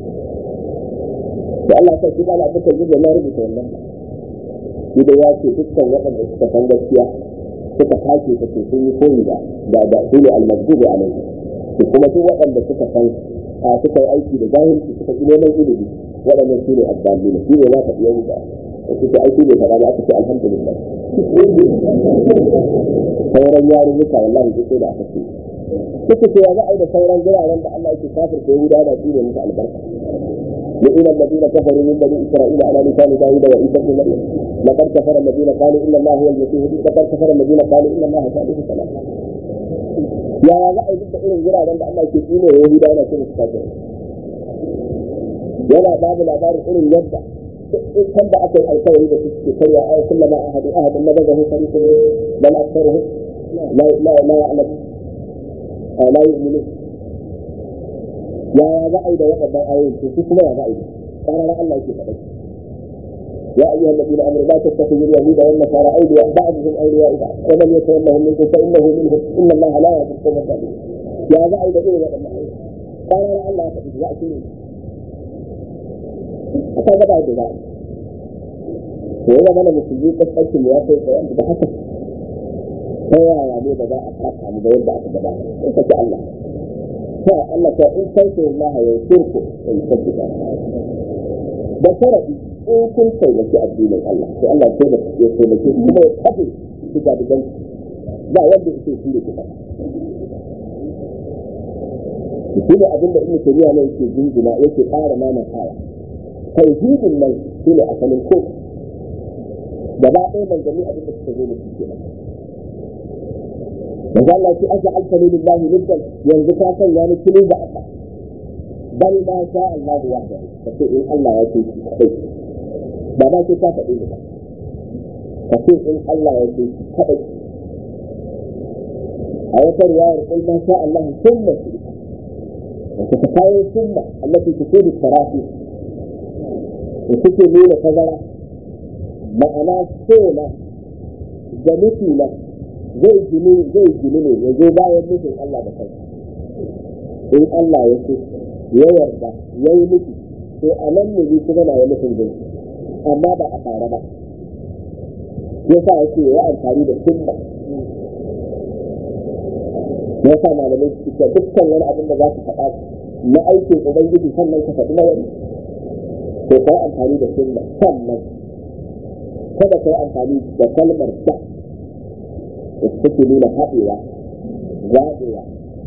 da Allah sai shi mala abubakar gudu na rubuta wannan shi da ya ce dukkan waɗanda suka san gaskiya suka tashi ta ce sun yi koyi da da da su ne almagdubi alaihi to kuma duk waɗanda suka san suka yi aiki da jahilci suka ji neman ilimi waɗannan su ne addalina shi ne za ka biya wuta su ce aiki bai faɗa ba aka ce alhamdulillah sauran yarurruka wallahi duk da aka ce suka ce ya za a yi da sauran guraren da Allah yake kafir da Yahuda da shi ne musu albarka لئن الذين كفروا من بني اسرائيل على لسان داوود وعيسى بن مريم لقد كفر الذين قالوا ان الله هو المسيح لقد كفر الذين قالوا ان الله ثالث ثلاثه يا za a yi duka irin wuraren da Allah ke tsine wa Yahuda yana cin su kafir yana babu labarin irin yadda kan da aka yi alkawari da suke karya a kullama ahadu ahadun na bazahu fariqun bal aktharuhum la la la ya'lam la yu'minun yaya za a yi da waɗannan ayoyin to su kuma ya za a yi ƙarar Allah yake faɗa يا أيها الذين آمنوا لا تتخذوا اليهود والنصارى أولياء بعضهم أولياء بعض ومن يتولهم منكم فإنه منهم إن الله لا يهدي القوم الظالمين يا ذا إذا إيه ولا قال لا الله يهدي يأتي هذا بعد ذلك وإذا من المسلمين قد قلت لي يا سيد فيأتي بحسب فيا يعني بدا أقرأ عن بيد أقرأ إنت الله فالله إن تنصروا الله ينصركم ويثبت ده شرعي in kun taimaki addinin Allah sai Allah ya taimake ya taimake kuma ya kafe su ga digan ba wanda yake shi da kuka shi ne abin da ibnu taymiya ne yake jinjina yake ƙara mana kaya tauhidin nan shi ne asalin ko gaba ɗaya manzanni abin da suka zo da shi kenan manzo Allah ce aka alfani lillahi niddan yanzu ka sanya ni kinin da Allah bal ma sha Allah wahdahu kace in Allah ya ce shi kadai ba ma ce ka faɗi ba kace in Allah ya ce shi kadai a wata riwayar kul ma sha Allah thumma shi وتتخيل السنة التي تفيد التراخي وتكي نور تزرع معنى سنة جميلة زي جنين زي جنين وزي باية مثل الله بخير إن الله يسوع يورد يومتي to a nan ne zai kuma na wani sun zai amma ba a fara ba yasa yake ya amfani da sunna ya sa malamai su ce dukkan wani abin da za su faɗa na aikin ubangiji sannan ka faɗi na wani to kai amfani da sunna sannan kada kai amfani da kalmar da da take nuna haɗewa zaɓewa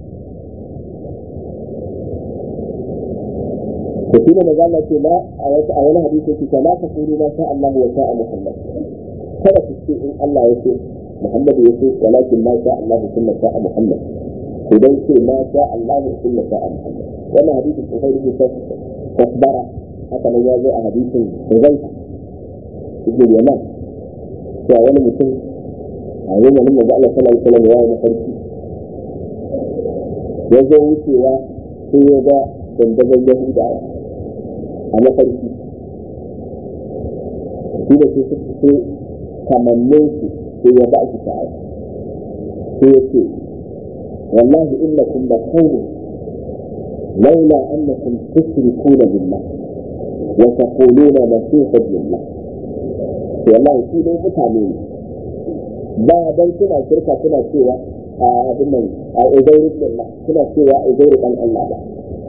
to shi ne maza ce na a wani hadisi yake ce la ta kuru ma sha Allah wa sha Muhammad kada ku ce in Allah ya ce Muhammad ya ce walakin ma sha Allah kuma sha Muhammad idan ce ma sha Allah kuma sha Muhammad wannan hadisin ko sai yake tasbara haka nan ya zo a hadisin Hudayfa ibn Yaman cewa wani mutum a yau wani maza Allah sallallahu alaihi wasallam ya yi mafarki ya zo wucewa sai ya ga dandazon Yahudawa a mafarki shi da su suke kamannin su sai ya ba shi sha'awa sai ya ce wallahi innakum la qawmun laula annakum tushrikuna billah wa taquluna masiha billah wallahi shi dai mutane ne ba dan kuna shirka kuna cewa a abin nan a uzairu billah kuna cewa uzairu dan Allah ba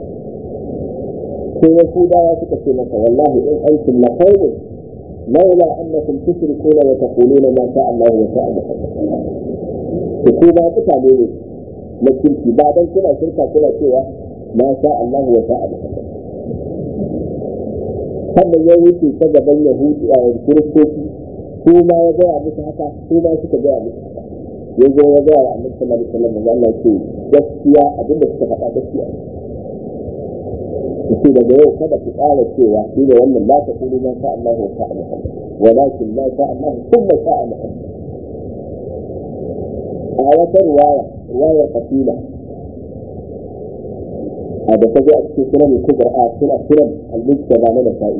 sai yahudawa suka ce masa wallahi in antum la qawmun laula annakum tushrikuna wa taquluna ma sha Allah wa sha Muhammad to ko ba mutane ne na kirki ba dan kuna shirka kuna cewa ma sha Allah wa sha Muhammad sannan ya wuce ta gaban yahudi a kiristoci ko ma ya gaya musu haka ko ma suka gaya musu haka ya zo ya gaya wa annabi sallallahu alaihi wasallam Allah ce gaskiya abinda suka faɗa gaskiya yake daga yau kada ku ƙara cewa shi da wannan la ta kulu ma sha Allah wa sha Muhammad walakin ma sha Allah thumma sha Muhammad a wata riwaya riwaya qatila a da ta zo a cikin sunan kubra a sunan sunan al-mujtaba na nasa'i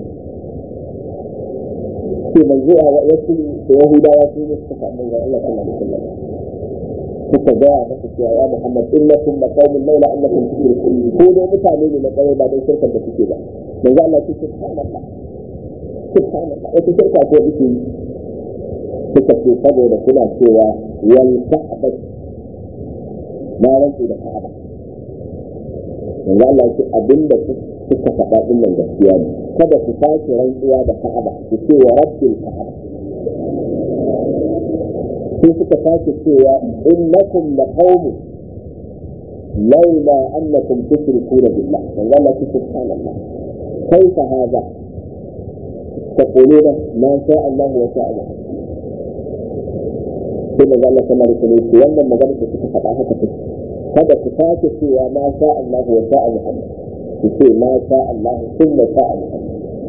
ce manzo a wasu da yahudawa su ne suka faɗa ga Allah sallallahu alaihi wasallam suka gaya masa cewa ya Muhammad innakum la qaumun laula annakum tushrikun ko dai mutane ne na kare ba dan shirkar da suke ba manzo Allah ce subhanallah subhanallah wata shirka ko yake yi suka ce saboda kuna cewa wal ka'aba na rantsi da ka'aba manzo Allah ce abinda suka faɗa din nan gaskiya ne kada ku sake rantsuwa da ka'aba ku ce wa rabbil ka'aba sai suka sake cewa innakum la qaumun laula annakum tushrikuna billah man qala subhanallah kaifa hadha تقولون ما شاء الله وشاء الله sai da Allah kamar su ne ce wannan magana da suka faɗa haka take kada ku sake cewa ma sha Allah wa sha Muhammad ku ce ma sha Allah kuma sha Muhammad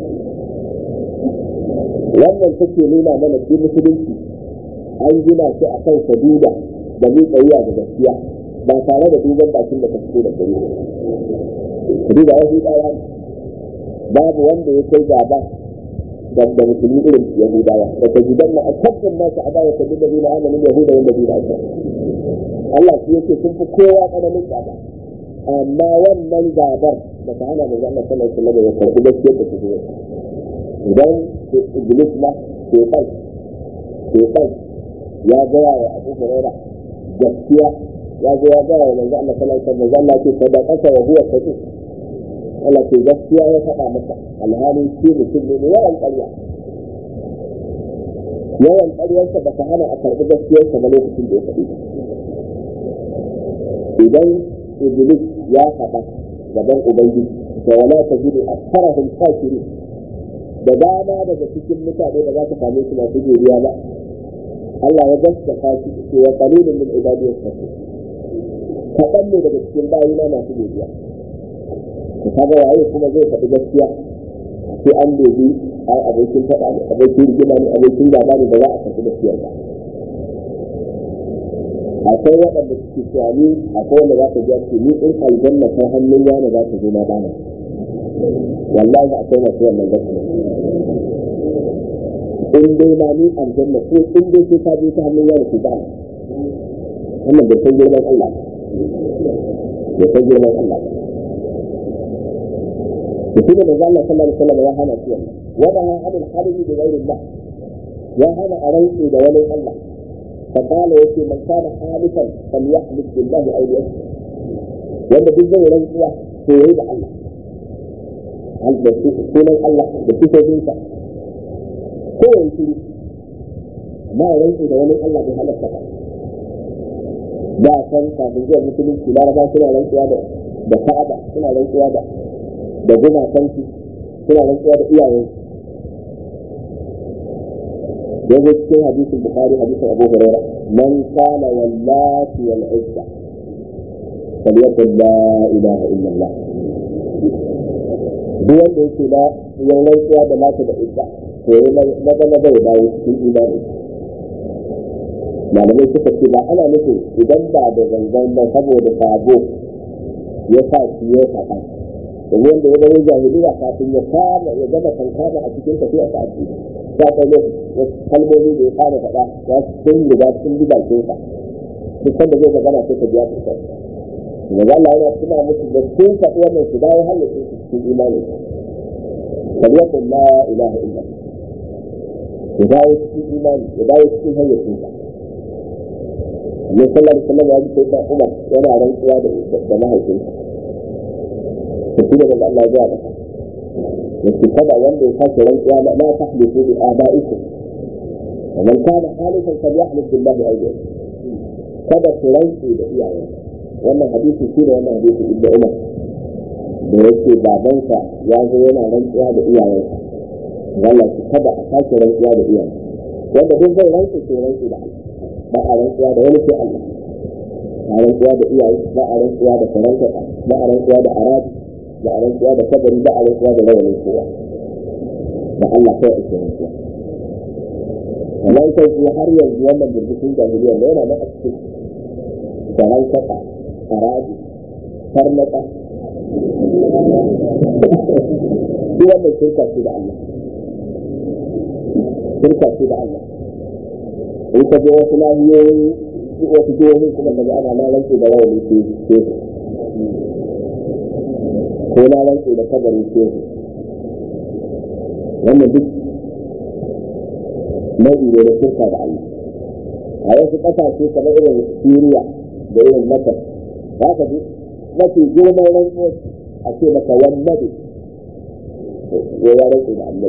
wannan take nuna mana shi musulunci an gina shi a kan saduda da miƙa wuya da gaskiya ba tare da duban bakin da ka fito da gari duba wasu ɗaya babu wanda ya kai gaba da da musulmi irin yahudawa da ta gidan na akabin nasu a baya sabbin da zina amalin yahuda wanda zina ake Allah shi yake sun fi kowa ƙananin gaba amma wannan gabar da ta hana da zama sallar sallar da ya karɓi gaskiyar da ta zuwa idan iblis ma ke kai ke kai ya gaya wa abu huraira gaskiya ya zo ya gaya wa manzo Allah sallallahu alaihi wasallam Allah ce sadaqata wa huwa sadiq Allah ce gaskiya ya faɗa masa alhali shi mutum ne mai yawan ƙarya yawan ƙaryarsa ba ta hana a karɓi gaskiyarsa ba lokacin da ya faɗi idan iblis ya faɗa gaban ubangiji da wala tajidu aktharahum shakirin da dama daga cikin mutane da za ka same su masu godiya ba Allah ya gaskata shi ce wa qalilun min ibadiy shakur kaɗan ne daga cikin bayina masu godiya ka kaga waye kuma zai faɗi gaskiya sai an dobi ai abokin faɗa ne abokin rigima ne abokin gaba ne da za a karɓi gaskiyar ba akwai waɗanda suke cewa ni akwai wanda za ka ji ce ni in aljanna ta hannun yana za ta zo na bana wallahi akwai masu wannan gaskiya in dai ma ni aljanna ko in dai sai ka je ta hannun yana ku bana wannan bai san girman Allah bai san girman Allah mutum da zalla sallallahu alaihi wasallam ya hana shi wannan wada ha hadin hadisi da gairin Allah ya hana a rantsi da wani Allah فقال يكي من كان حالفا فليحلف بالله او ليشهد wanda duk zai rantsuwa to yayi da Allah da sunan Allah da sifofinsa ko yayi shiri amma ya rantsu da wani Allah bai halatta ba da san kafin zuwa musulunci laraba suna rantsuwa da da ka'aba suna rantsuwa da da gumakansu suna rantsuwa da iyayensu يجد في حديث البخاري حديث ابو هريره من قال واللات والعزى فليقل لا اله الا الله duk wanda yake da yan rantsuwa da mata da ita to yi na zama bai dawo cikin imani malamai suka ce ba ana nufin idan ba da zanzan ba saboda sabo ya sa shi ya faɗa domin wanda ya zama jahiliya kafin ya kama ya gama kankana a cikin tafiya ta addini ya kai wasu kalmomi da ya fara faɗa ya sun riga sun bi bakin sa duk sanda zai magana sai ka biya su kai daga Allah yana tuna musu da sun faɗi wannan su dawo halittar su cikin imani kaliyatun la ilaha illa ya dawo cikin imani ya dawo cikin hayyacin sa Annabi sallallahu alaihi wasallam ya ji sai da Umar yana rantsuwa da mahaifinsa to shi da Allah ya ga masa yake kada wanda ya sake rantsuwa la la tahlifu bi abaikum wa man kana halifan falyahlif billahi aw kada ku rantsu da iyaye wannan hadisi shi da wannan hadisi ibnu umar da yake babansa ya zo yana rantsuwa da iyayensa Allah ki kada a sake rantsuwa da iyaye wanda duk zai rantsu sai rantsu da Allah ba a rantsuwa da wani sai Allah ba a rantsuwa da iyaye ba a rantsuwa da faranta ba a rantsuwa da arabi da a rantsuwa da kabari da a rantsuwa da rawanin kowa da Allah kai ake rantsuwa wannan kai kuma har yanzu wannan birbishin jahiliya ne yana nan a cikin tsaron kasa haraji farnaka duk wannan shirka ce da Allah shirka ce da Allah in ka je wasu lahiyoyi wasu jihohin kuma ka ji ana na rantsu da rawanin ke ko na rantse da kabarin shehu wannan duk nau'i ne na shirka da Allah a wasu ƙasashe kamar irin Syria da irin Masar za ka ji mafi girman rantsuwar a ce maka wannan ne ya rantse da Allah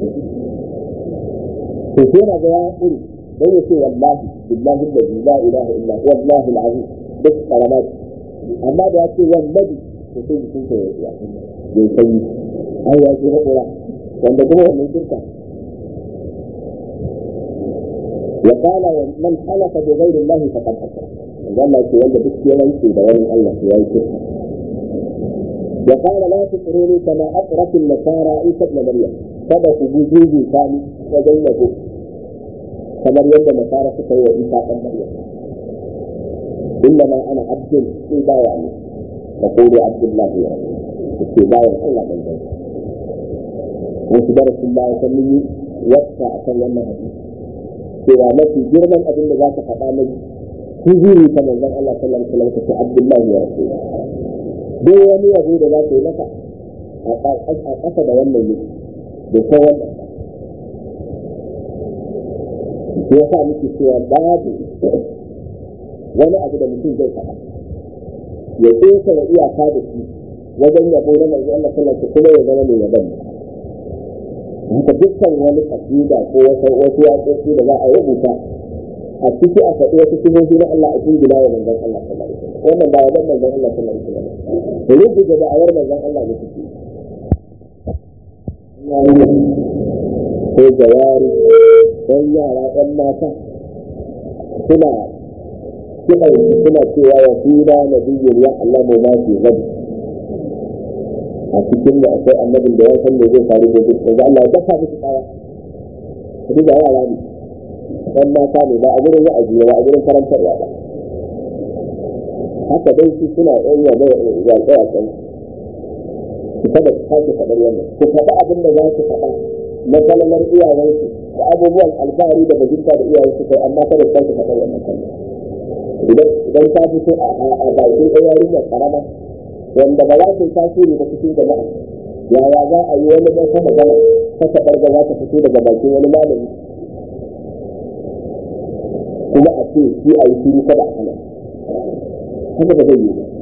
to sai na ga ya iri dan ya ce wallahi billahi allazi la ilaha illa wallahi alazim duk karamat amma da ya ce wallahi to sai jikin ka ya ya sanyi ai ya ce haƙura wanda kuma wannan shirka wa qala man halafa bi ghayri allahi faqad ashrak Allah ce wanda duk ya rantse da wani Allah ya yi shirka wa qala la tusruni kama aqrat an-nasara isa ibn maryam kada ku gujeje sani wajen yabo kamar yadda nasara suka yi wa isa ɗan maryam إنما أنا عبد في بايعني تقول عبد الله يا في بايع الله من ذلك wasu darasin baya ta mun yi wata a kan wannan hadisi cewa mafi girman abin da za ka faɗa mai hujiri ta manzon Allah sallallahu alaihi wasallam ta Abdullahi ya rasu duk wani yabo da za ka yi maka a ƙasa da wannan ne da ta wannan ya sa muke cewa babu wani abu da mutum zai faɗa ya ƙesa da iyaka da shi wajen yabo na manzo Allah sallallahu alaihi kuma ya zama mai yabon haka dukkan wani kasida ko wasu wasu yaƙoƙi da za a rubuta a ciki a faɗi wasu sifofi na Allah a cikin gina wa manzon Allah sallallahu alaihi wasallam wannan ba wannan manzon Allah sallallahu alaihi wasallam rubu da da'awar manzon Allah ne suke ko jawari ɗan yara ɗan mata suna suna suna cewa wa fina nabiyyun ya Allah mu ma fi gadi a cikin da akwai annabin da ya san me zai faru da duk da Allah ya dafa musu kaya su da yara ne ɗan mata ne ba a gurin wa'azi ba a gurin karantarwa ba haka dai su suna ɗan yabe yaƙe yaƙen su kada su sake faɗar wannan ku faɗa abin da za su faɗa na kalmar iyayensu da abubuwan alfahari da bajinta da iyayensu kai amma kada su sake faɗar wannan kalmar idan ta fito a bakin ɗan yarinyar ƙarama wanda ba za ta yi tasiri da cikin jama'a yaya za a yi wani ɗan sama gana ta taɓar da za ta fito daga bakin wani malami kuma a ce shi a yi shiru kada a hana haka ba zai yi ba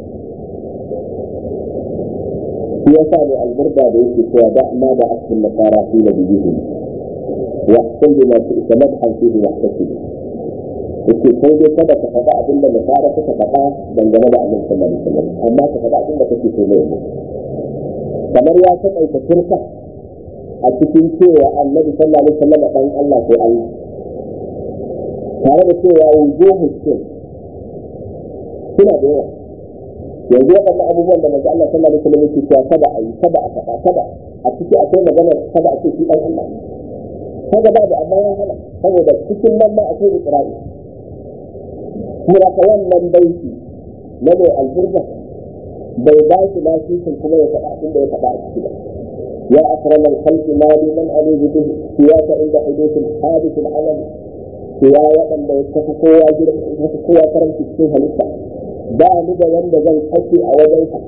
shi ya sa ne alburda da yake cewa da ma da askin da fara fi da bijihin wa kun bi masu isa madhan fi da wahtasi yake sai dai kada ka faɗa abin da nasara suka faɗa dangane da annabi sallallahu alaihi wasallam amma ka faɗa abin da kake so ne kamar ya taƙaita turka a cikin cewa annabi sallallahu alaihi wasallam dan Allah ko Allah tare da cewa wujuhu sun suna da yawa yanzu waɗannan abubuwan da manzo Allah sallallahu alaihi wasallam yake cewa kada a yi kada a faɗa kada a ciki akwai magana kada a ce shi dan Allah kaga ba da amma ya hana saboda cikin nan ma akwai ikra'i kuma ka wannan baiti na mai alburda bai ba shi lasisin kuma ya faɗa abin da ya faɗa a ciki ba يا أكرم الخلق ما لي من ألوذ به سواك عند حدوث الحادث العمل سوى وأن يتفق قوة يتفق قوة كرم في السنة لسه ba ni da wanda zan kashe a wajensa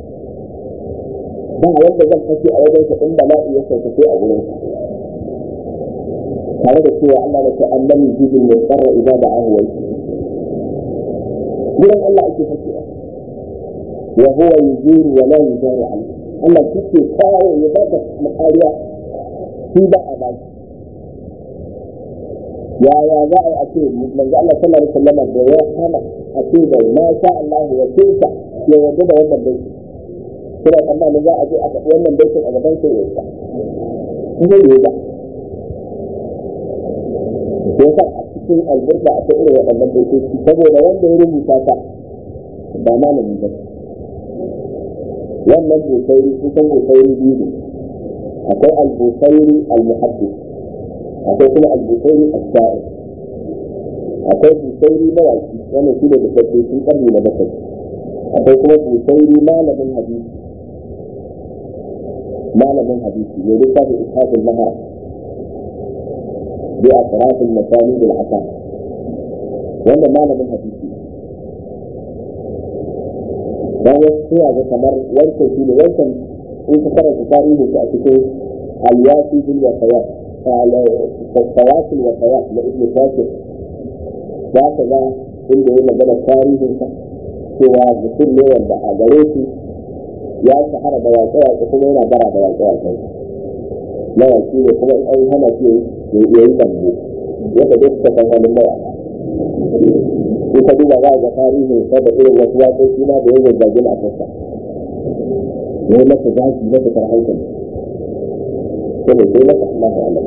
ba wanda zan kashe a wajensa in bala'i ya sauƙaƙe a wurinsa tare da cewa Allah da ce an lam yujibul mutarra idza da'ahu wa gurin Allah ake kashewa wa huwa yujiru wa la yujaru alayhi Allah kike kawo ya baka makariya shi ba a baki yaya za a yi a ce manzo Allah sallallahu alaihi wasallam da ya hana a ce da ma sha Allah ya tinka ya yarda da wannan baiti kuma tsammanin za a je a faɗi wannan baitin a gaban sai ya sa zai yi ba ko sa a cikin alburda a ta irin waɗannan baitoci saboda wanda ya rubuta ta ba malami ba wannan busairi kusan busairi biyu ne akwai al-busairi al-muhaddis akwai kuma al-busairi al-sha'ir akwai busairi mawaki wannan shi ne da sabbi sun karni na bakwai akwai kuma busairi malamin hadisi malamin hadisi ne littafin ishaqul mahara bi atrafil masani bil asa wannan malamin hadisi dan wasu suna ga kamar wancan shi ne wancan in ka karanta tarihin shi a cikin al-yasi bil wasayat fawasil wasayat na ibn shakir za ka ga inda ya magana tarihin sa cewa mutum ne wanda a gare shi ya shahara da waƙe-waƙe kuma yana bara da waƙe-waƙe mawaƙi ne kuma in an hana shi ya yi zambo yadda duk suka san halin mawaƙa in ka duba za a ga tarihin sa da irin wasu waƙoƙi na da ya zazzage a kansa ya yi masa zaki na fitar hankali ko da sai masa Allah ta'ala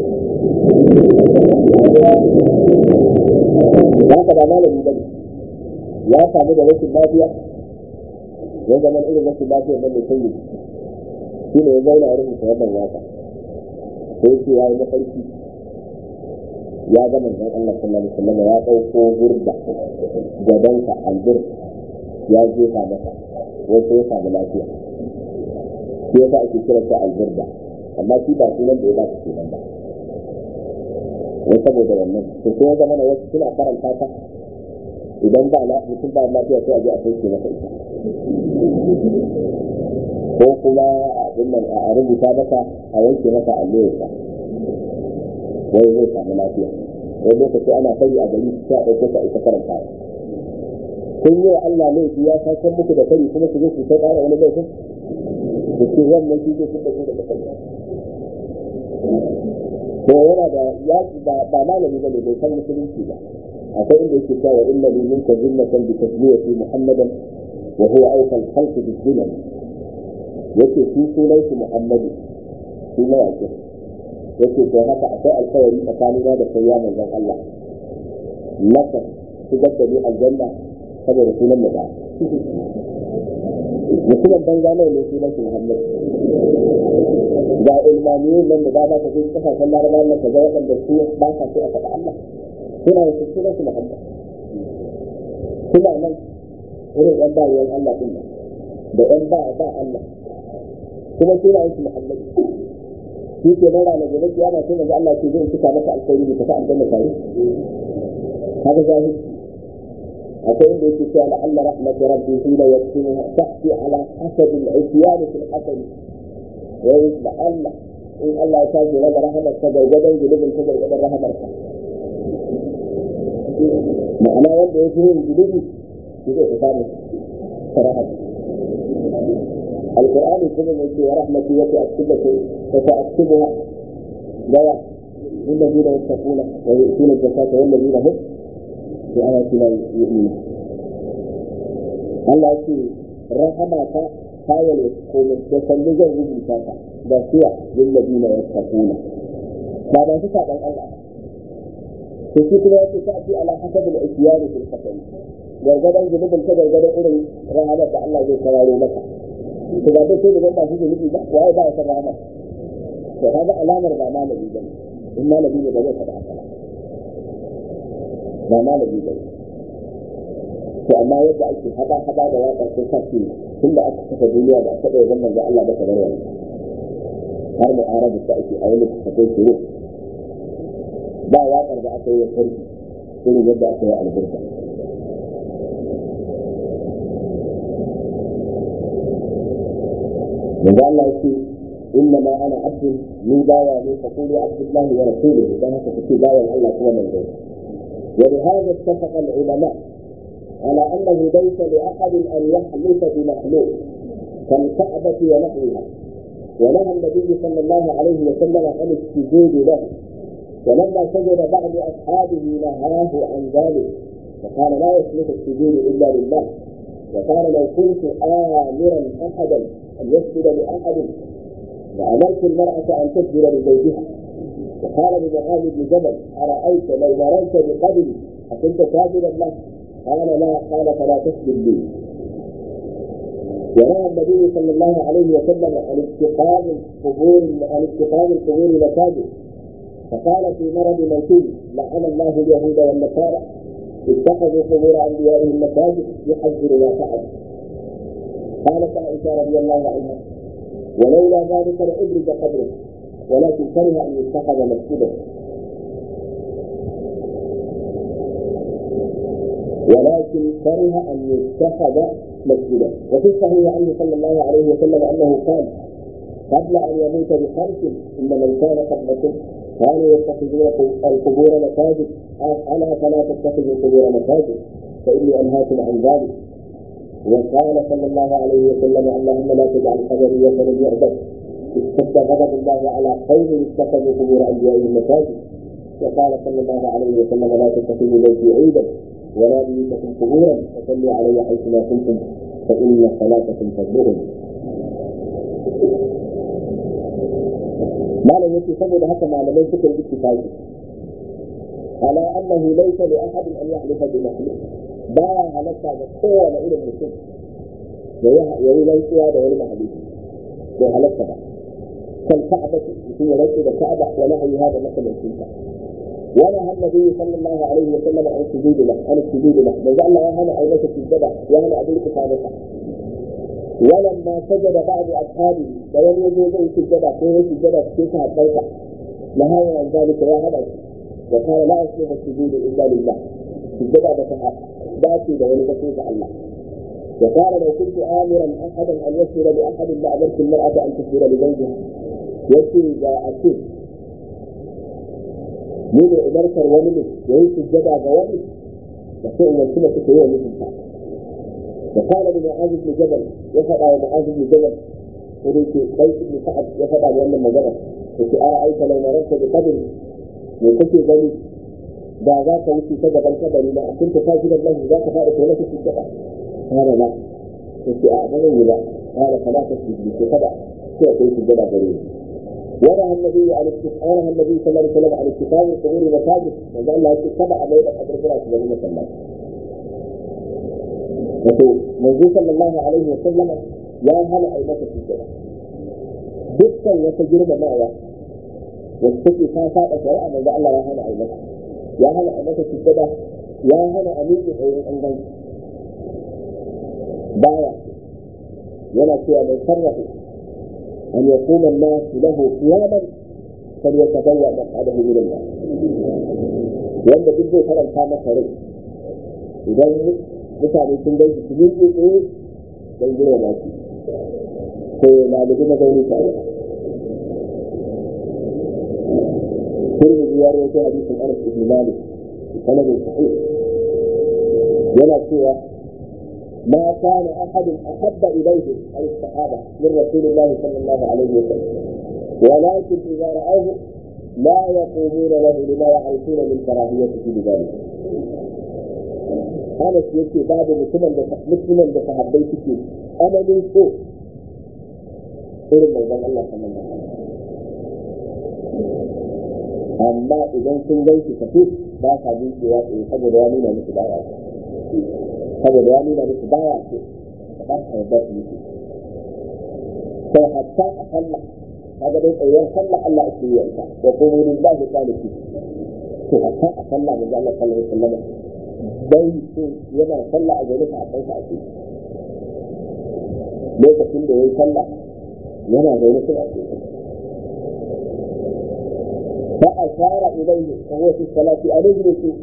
za ka ba malami bane ya samu da rashin lafiya ya zama irin rashin lafiyar nan da sanyi shi ne ya zauna a rubuta wannan waka sai yake ya yi mafarki ya ga manzon Allah sallallahu alaihi wasallam ya dauko burda gabansa albur ya jefa masa wato ya samu lafiya shi yasa ake kira ta alburda amma shi ba sunan da ya ba su kenan ba wai saboda wannan to sai ya zama na wasu suna karanta ta idan ba na mutum ba lafiya sai a je a sauke masa ita ko kuma abin nan a rubuta masa a wanke masa allurarsa wai zai samu lafiya wani lokaci ana fari a gari sai a ɗauke ta ita karanta kun yi wa Allah laifi ya sakan muku da fari kuma su zo su ta ƙara wani laifin da ke wannan shi zai fita daga fari ko yana da yaƙi ba malami ba ne bai san musulunci ba akwai inda yake cewa inna li minka jinnatan bi tasmiyati muhammadan wa huwa awfa al-khalqi bi jinnah yake shi sunan shi muhammadu shi ne yake yake to haka akwai alkawari tsakanina da kai ya manzon Allah naka shigar da ni aljanna saboda sunan mu da mutumin banza nawa ne sunan shi Muhammad ga ilmaniyin nan da ba ta cikin kasashen laraba na kaza waɗanda su ba sa so a faɗa Allah suna da sunan shi Muhammad suna nan irin ɗan bayan Allah ɗin nan da ɗan ba ba Allah kuma sunan shi Muhammad shi ke nan ranar gobe kiyama sai manzo Allah ce zai cika maka alkhairi ka ta aljanna tare haka zahiri akwai inda yake cewa la Allah rahmat rabbi hina yaktunuha tahti ala hasab al-isyan fi al-qatl wa yusba Allah in Allah ya tashi raba rahamar ta gargadan gudubin ta gargadan rahamar ta ma'ana wanda ya fi yin gudubi shi zai fi samu sarahar القرآن الكريم يقول ورحمتي وتأكدك وتأكدها دواء للذين يتقون ويؤتون الزكاة والذين هم بآياتنا يؤمنون Allah ya ce rahama ta tayar komai da sannu zan rubuta ta da suwa lillabi na yasta kuna ba da su saɓan Allah to shi kuma ya ce ta fi ala hasabul isyani fil qatl gargadan zunubin ta gargadan irin rahamar da Allah zai kararo maka to ba dai sai da ba shi zunubi ba wai ba ya san rahama to kaga alamar ba malami bane in malami ne ba zai faɗa haka ba malami bane to amma yadda ake hada hada da waƙar sun sa shi tun da aka saka duniya da aka ɗaya zaman da Allah da kamar wani har mu arabu da ake a wani kakai shiru ba waƙar da aka yi wa sarki irin yadda aka yi albarka manzo Allah yake inna ma ana abdu ni bawa ne fa qulu abdullahi wa rasuluhu dan haka kace bawan Allah kuma manzo wa bi hadha ittafaqa al-ulama على أنه ليس لأحد أن يحلف بمخلوق كالكعبة ونحوها ونهى النبي صلى الله عليه وسلم عن السجود له ولما سجد بعض أصحابه نهاه عن ذلك فقال لا يصلح السجود إلا لله وقال لو كنت آمرا أحدا أن يسجد لأحد لأمرت المرأة أن تسجد لزوجها وقال لمعاذ بن جبل أرأيت لو مررت بقبري أكنت ساجدا له قال لا قال فلا تسجد لي ونهى النبي صلى الله عليه وسلم عن اتخاذ القبور عن اتخاذ القبور مساجد فقال في مرض موته لعن الله اليهود والنصارى اتخذوا قبور انبيائهم مساجد يحذر ما فعل قالت عائشه رضي الله عنها ولولا ذلك لابرز قبره ولكن كره ان يتخذ مسجدا ولكن كره ان يتخذ مسجدا وفي الصحيح عنه صلى الله عليه وسلم انه قال قبل ان يموت بخمس ان من كان قبلكم كانوا يتخذون القبور مساجد الا فلا تتخذوا القبور مساجد فاني انهاكم عن ذلك وقال صلى الله عليه وسلم اللهم لا تجعل قبري وثنا يعبد اشتد غضب الله على قوم اتخذوا قبور انبيائهم مساجد وقال صلى الله عليه وسلم لا تتخذوا بيتي عيدا ولا بيوتكم قبورا وصلوا علي حيثما كنتم فان صلاتكم تبلغني malam yake saboda haka malamai suka yi ittifaqi ala annahu laysa li ahadin an yahlifa bi makhluq ba ya halatta ga kowane irin mutum ya yi rantsuwa da wani mahalicci bai halatta ba kan ka'aba mutum ya rantsu da ka'aba wa nahayi hada makamancin ta wala han nabi sallallahu alaihi wa sallam an sujudu la an sujudu la manzo Allah ya hana ai masa sujada ya hana abin ka masa ولما سجد بعض اصحابه فلم يجد زي سجد فيه سجد في صحابته نهى عن ذلك يا هذا وقال لا يصلح السجود الا لله سجد بسحاب ذاتي بين بسيط الله وقال لو كنت امرا احدا ان يسجد لاحد لامرت المراه ان تسجد لزوجها يسجد اذا اكيد من امرت الولد يهي سجد غوالي وسئل السنه في مثل وقال لمعاذ بن جبل يفعل معاذ بن جبل وليك بيت بن سعد يفعل لأن المجرى وفي أرأيت لو مررت بقبر من كتب بني da za ka wuce ta gaban kabari na kun ta gidan nan za ka fara kai maka sujjada kana ba yace a ba zan yi ba kana kana ta sujjada kada sai kai sujjada gare ni ورى النبي عليه ورى النبي صلى الله عليه وسلم على اتخاذ القبور مساجد وقال الله اتبع بين قبر فراش بني مسلم wato manzo sallallahu alaihi wa sallama ya hana a yi masa sujjada dukkan wata girmamawa wacce take ta saba shari'a manzo Allah ya hana a yi masa ya hana a masa sujjada ya hana a miƙe tsayin an gan baya yana cewa mai sarrafa an yakuna an-nas lahu qiyaman فليتبوأ مقعده من النار wanda duk zai karanta masa rai idan mutane sun gaji su yi tsaye don gina na shi ko ya lalubi na gauni tare turmi ya rawaito hadisin anas ibn malik sanadin sahih yana cewa ما كان أحد أحب إليه أي الصحابة من رسول الله صلى الله عليه وسلم ولكن إذا رأوه لا يقومون له لما يعرفون من كراهيته لذلك هذا يكي بعد مسلما مسلما بصحابي كتير أنا من فوق إلى موضوع الله صلى الله عليه وسلم amma idan sun gan shi tafi ba sa bin cewa eh saboda ya nuna musu baya saboda ya nuna musu baya ce ba sa yarda su musu sai hatta a sallah kaga dai tsayuwar sallah Allah ake yi ta da kuma lillahi qalifi to hatta a sallah manzo Allah sallallahu alaihi wasallam dai ce yana sallah a gare ka a kanka ake lokacin da yayi sallah yana zaune sai a cikin فأشار إليه وهو في الصلاة أن اجلسوا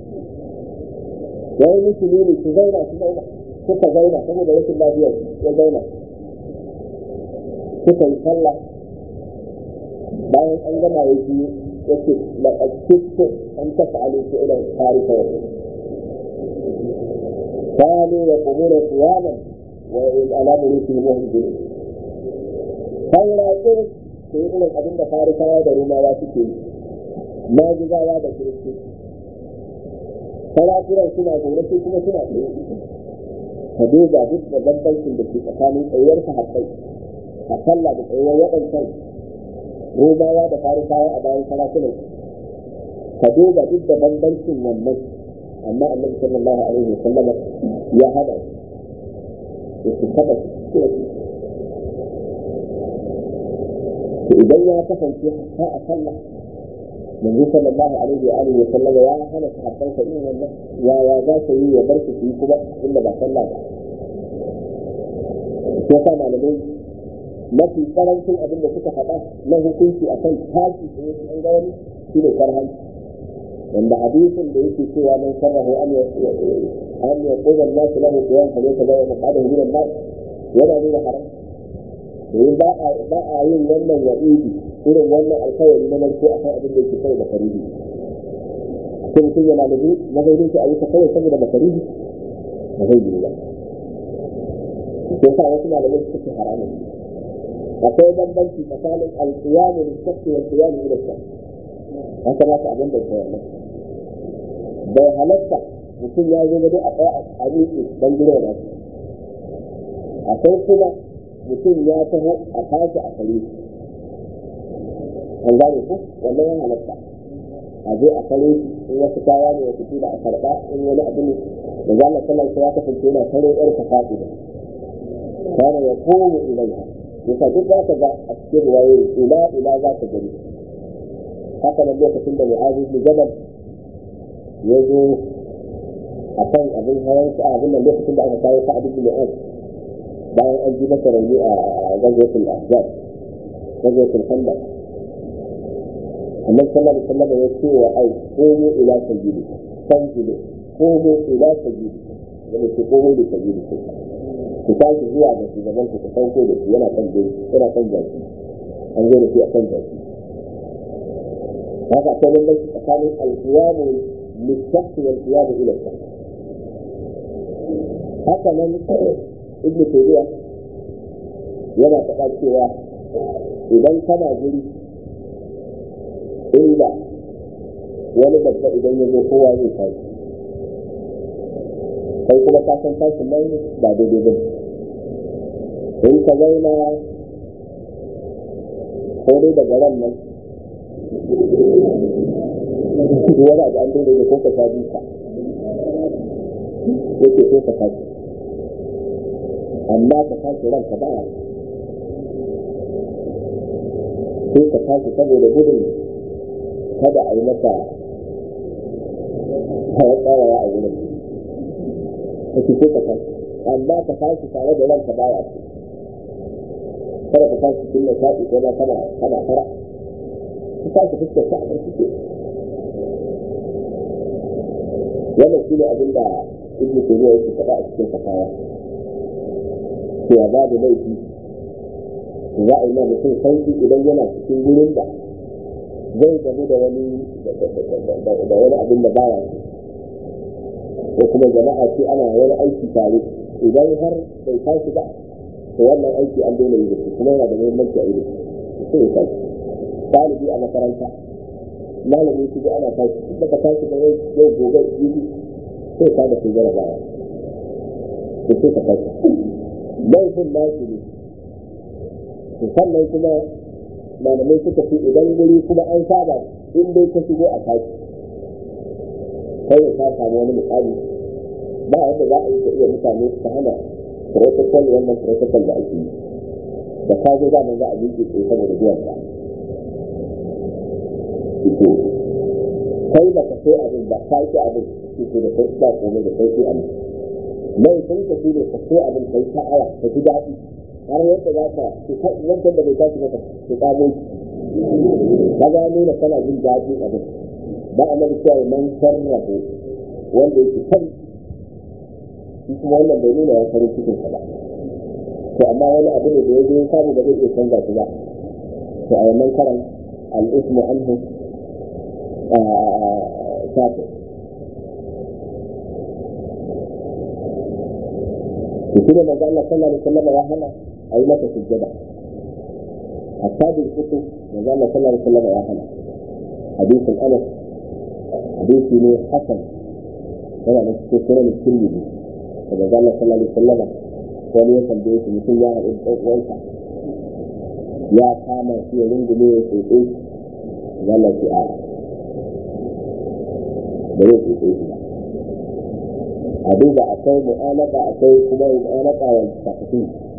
وهي مسلمين تزينا تزينا suka zauna saboda rashin lafiyar ya zauna suka yi sallah bayan an gama ya ji ya ce laƙaƙƙiƙƙo an tafi alaiƙi idan tarika wa كانوا يقومون قياما وعلى ملوكهم وهم جنود فلا ترك su yi irin abin da farisawa da rumawa suke yi maguzawa da kiristi sarakunan suna zaune su kuma suna tsaye ka duba duk da bambancin da ke tsakanin tsayuwar sahabbai a sallah da tsayuwar waɗancan rumawa da farisawa a bayan sarakunan ka duba duk da bambancin wannan amma annabi sallallahu alaihi wa sallam ya hada ya su taba idan ya kasance hatta a sallah manzo sallallahu alaihi wa alihi wa sallam ya hana sahabban sa irin wannan ya ya za ka yi ya bar su yi kuma inda ba sallah ba ko sa malamai mafi karancin abin da suka faɗa na hukunci akan tashi da yake an ga wani shi ne karhan wanda hadisin da yake cewa man sarrahu an ya an ya qula an-nas lahu qiyam fa laysa lahu maqadahu min an-nas yana nuna haram domin ba a yin wannan wa'idi irin wannan alkawari na narko a kan abin da yake kawai da farihi ko mutum yana da mazaunin shi a yi ta kawai saboda makarihi ba zai yi ba ko sa wasu malamai suka ce haramun akwai bambanci tsakanin alƙiyamu da shakki wal qiyamu ila shakk haka ba ta abin da ke wannan bai halatta mutum ya zo dai a tsaya a miƙe don gina da akwai kuma mutum ya taho a tashi a kare an gane ku wannan ya halatta a je a kare in wasu kaya ne wasu kila a karɓa in wani abu ne da za a sallar ya kasance yana kare yar ka faɗi da kana ya komo ilaiha yasa duk za ka ga a cikin ruwayoyi ila ila za ka gani haka nan lokacin da mu'azu bin jabal ya zo a kan abin hawan sa abin nan lokacin da aka kawo sa'ad bin mu'az bayan an ji masa rauni a gazatul ahzab gazatul khandaq annabi sallallahu alaihi wasallam ya ce wa ai komo ila sajidi sanjidu komo ila sajidi wanda ke komo da sajidi ku tashi zuwa ga shugaban ku sauko da shi yana kan dai yana kan jaki an zo da shi a kan jaki haka akwai bambanci tsakanin alqiyamu lishakhs wal qiyam ila shakhs haka nan ibn tayyiba yana faɗa cewa idan kana guri inda wani babba idan ya zo kowa zai tashi kai kuma ka san tashin nan ba daidai ba in ka zauna ko dai daga ran nan wani abu an daidai da ko ka sha duka yake so ka tashi amma ka tashi ranka baya sai ka tashi saboda gudun kada a yi maka hawa tsawaya a wurin kake so ka tashi amma ka tashi tare da ranka baya ce kada ka tashi cikin da shaɗi ko ma kana kana fara ka tashi fuskar ka a barci wannan shi ne abin da ibnu taymiya yake faɗa a cikin fatawa cewa babu laifi za a yi ma mutum sauki idan yana cikin wurin da zai gamu da wani da wani abin da baya ko kuma jama'a ce ana wani aiki tare idan har bai tashi ba to wannan aiki an daina yi da shi kuma yana da muhimmanci a yi da shi sai ya tashi ɗalibi a makaranta malamin shi ana tashi duk da tashi da yau gobe jibi sai ka da kai jarabawa to sai ka tashi laifin nashi ne to sannan kuma malamai suka ce idan guri kuma an saba in dai ka shigo a tashi kai ka samu wani misali ba yadda za a yi ka iya mutane ta hana protocol wannan protocol da ake yi da ka zo zaman za a miƙe tsaye saboda biyan ka ito kai da ka sai abin ba ka yi abin ito da kai ba komai da kai sai abin mai sun ka shi ne ka sai abin kai ta aya ka ji daɗi har yadda za ka wancan da bai tashi maka su kamo ka ga nuna kana jin daɗi abin ba a nabi cewa man sarrafa wanda yake kan shi kuma wannan bai nuna ya farin cikin sa ba to amma wani abu ne da ya zo samu ba zai iya canza shi ba to a wannan karan al'ismu anhu kafin shi ne manzo Allah sallallahu alaihi wasallam ya hana a yi masa sujjada hatta bil kutu manzo Allah sallallahu alaihi wasallam ya hana hadisin Anas hadisi ne hasan yana da cikin sunan Tirmidhi da manzo Allah sallallahu alaihi wasallam wani ya tambaye shi mutum ya haɗu da uwansa ya kama shi ya rungume ya tsotse shi zalla shi a da ya tsotse shi ba a duba akwai mu'alaka akwai kuma mu'alaka wa tafi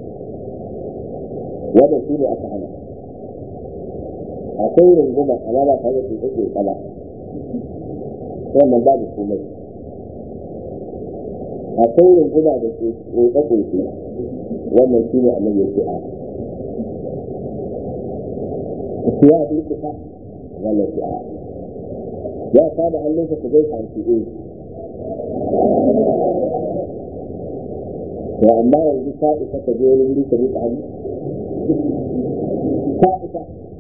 wannan shi ne aka hana akwai runguma amma ba tare da tsotse kala wannan babu komai akwai runguma da tsotse wannan shi ne annabi ya ce a ku ya durkusa wannan shi a ya kama hannunsa ku zai fanci eh to amma yanzu ta isa ka je wani wuri ka rika hannu ta isa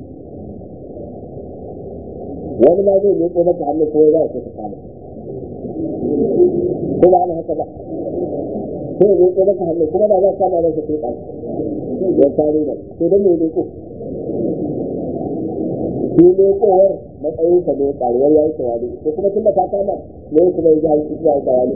wani ma zai miƙo maka hannu ko za ka kama ko ba ana haka ba sai ya miƙo maka hannu kuma da za ka kama masa kai ƙasa ya kare da to don me miƙo shi miƙowar matsayinsa ne ƙaruwar ya yi tawali ko kuma tun da ta kama ne kuma ya ji hanci ya yi tawali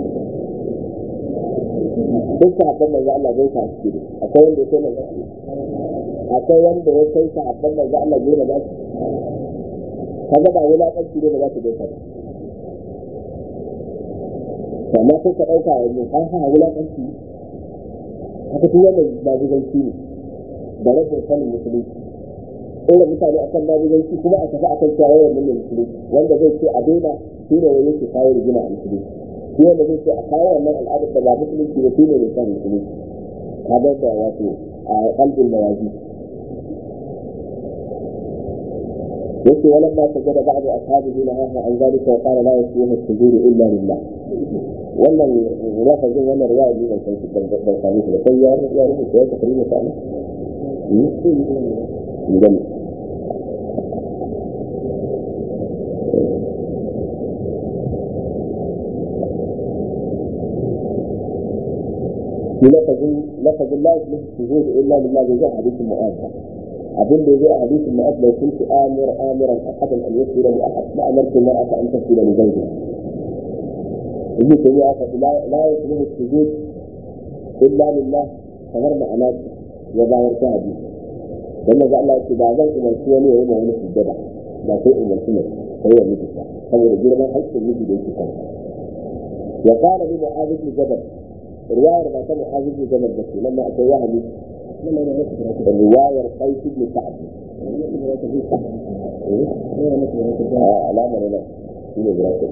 duk sahabban manzo Allah zai ta ciki akwai wanda ya kai manzo akwai wanda ya kai sahabban manzo Allah zai na bashi kaga ba wulaƙanci ne ba za ta gaisa ba amma sai ka ɗauka yanzu an ha wulaƙanci haka tun wannan babuganci ne da rashin sanin musulunci ɗora mutane a kan babuganci kuma a tafi a kan cewa yawan nan musulunci wanda zai ce a daina shi ne wani yake kawo rigima a musulunci shi wanda zai ce a kawo wannan al'adar da ba musulunci ba shi ne mai san musulunci ka bar da wato a kalbin mawazi yake walan ma sajada ba'du ashabihi na haha an zalika wa qala la yasihu as-sujudu illa lillah wannan lafazin wannan riwaya ne ban san shi ban ban sami shi da sai ya ya rubuta ya tafi ne sana idan لفظ لفظ لا يصلح السجود الا لله جاء حديث معاذ abin da zai a hadisin na abla kun ci amir amiran ahadan an yasira li ahad ma amartu ma aka an tasira li zawji ibnu tayyiba ya faɗi la yasluhu sujud illa lillah kamar ma'ana ya bayar ta hadisi dan maza Allah ya ce ba zan umarci wani ya yi ma wani sujjada ba sai umarci ne sai ya miji ta saboda girman haƙƙin miji da yake kansa ya qala li mu'adh bin jabal riwayar ba ta mu'adh bin jabal ba ce nan ma akwai wahali riwayar qais bin sa'd alamar nan shine birata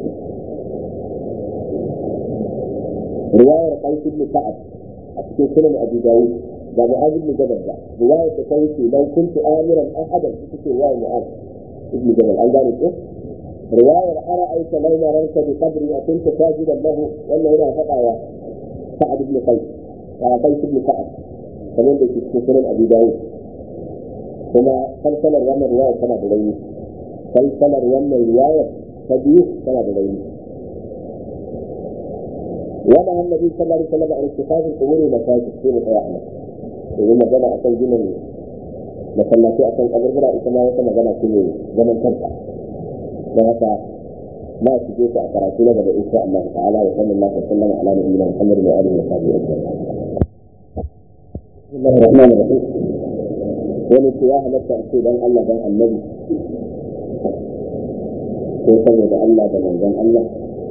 riwayar qais bin sa'd a cikin sunan abu dawud da mu'adh bin jabal ba riwayar da ta wuce dan kuntu amiran ahadan ita ce riwayar mu'adh ibn jabal an gane ko riwayar ara'aita law mararta bi qabri akunta sajidan lahu wannan yana fadawa sa'ad ibn qais qais ibn sa'ad kamar da ke cikin sunan abu dawud kuma kalkalar wannan riwayar tana da rauni kalkalar wannan riwayar ta biyu tana da rauni ونهى النبي صلى الله عليه وسلم عن اتخاذ القبور مساجد في مطيعنا domin magana a kan ginin masallaci a kan kaburbura ita ma wata magana ce mai zaman kanta don haka ma su je a karatu na gaba insha Allah ta'ala wa sallallahu alaihi wa sallam ala nabiyina Muhammad wa alihi wa sahbihi ajma'in Bismillahir Rahmanir Rahim wani ce ya halatta a ce dan Allah dan Annabi ko saboda Allah da manzon Allah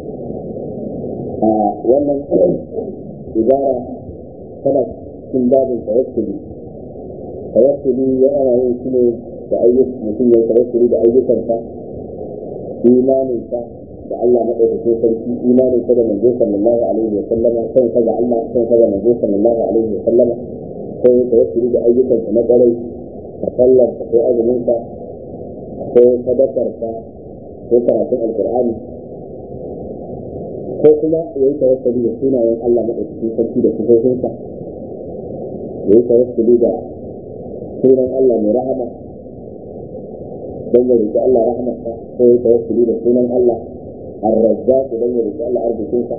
a wannan ibara tana cikin babin tawassuli tawassuli ya ana yin shi ne da ayyukan mutum ya tawassuli da ayyukansa imaninsa da Allah madaukakin sarki imaninsa da manzo sallallahu alaihi wa sallama kan sa ga Allah kan sa ga manzo sallallahu alaihi wa sallama ko ya tawassuli da ayyukansa na kwarai da sallar ko azuminsa ko sadakarsa ko karatun alqur'ani ko kuma ya yi tawassuli da sunayen Allah madaukakin sarki da sifofinsa ya yi tawassuli da sunan Allah mai rahama don ya riƙe Allah rahamarsa ko ya yi tawassuli da sunan Allah arrazzaq don ya riƙe Allah arzikinsa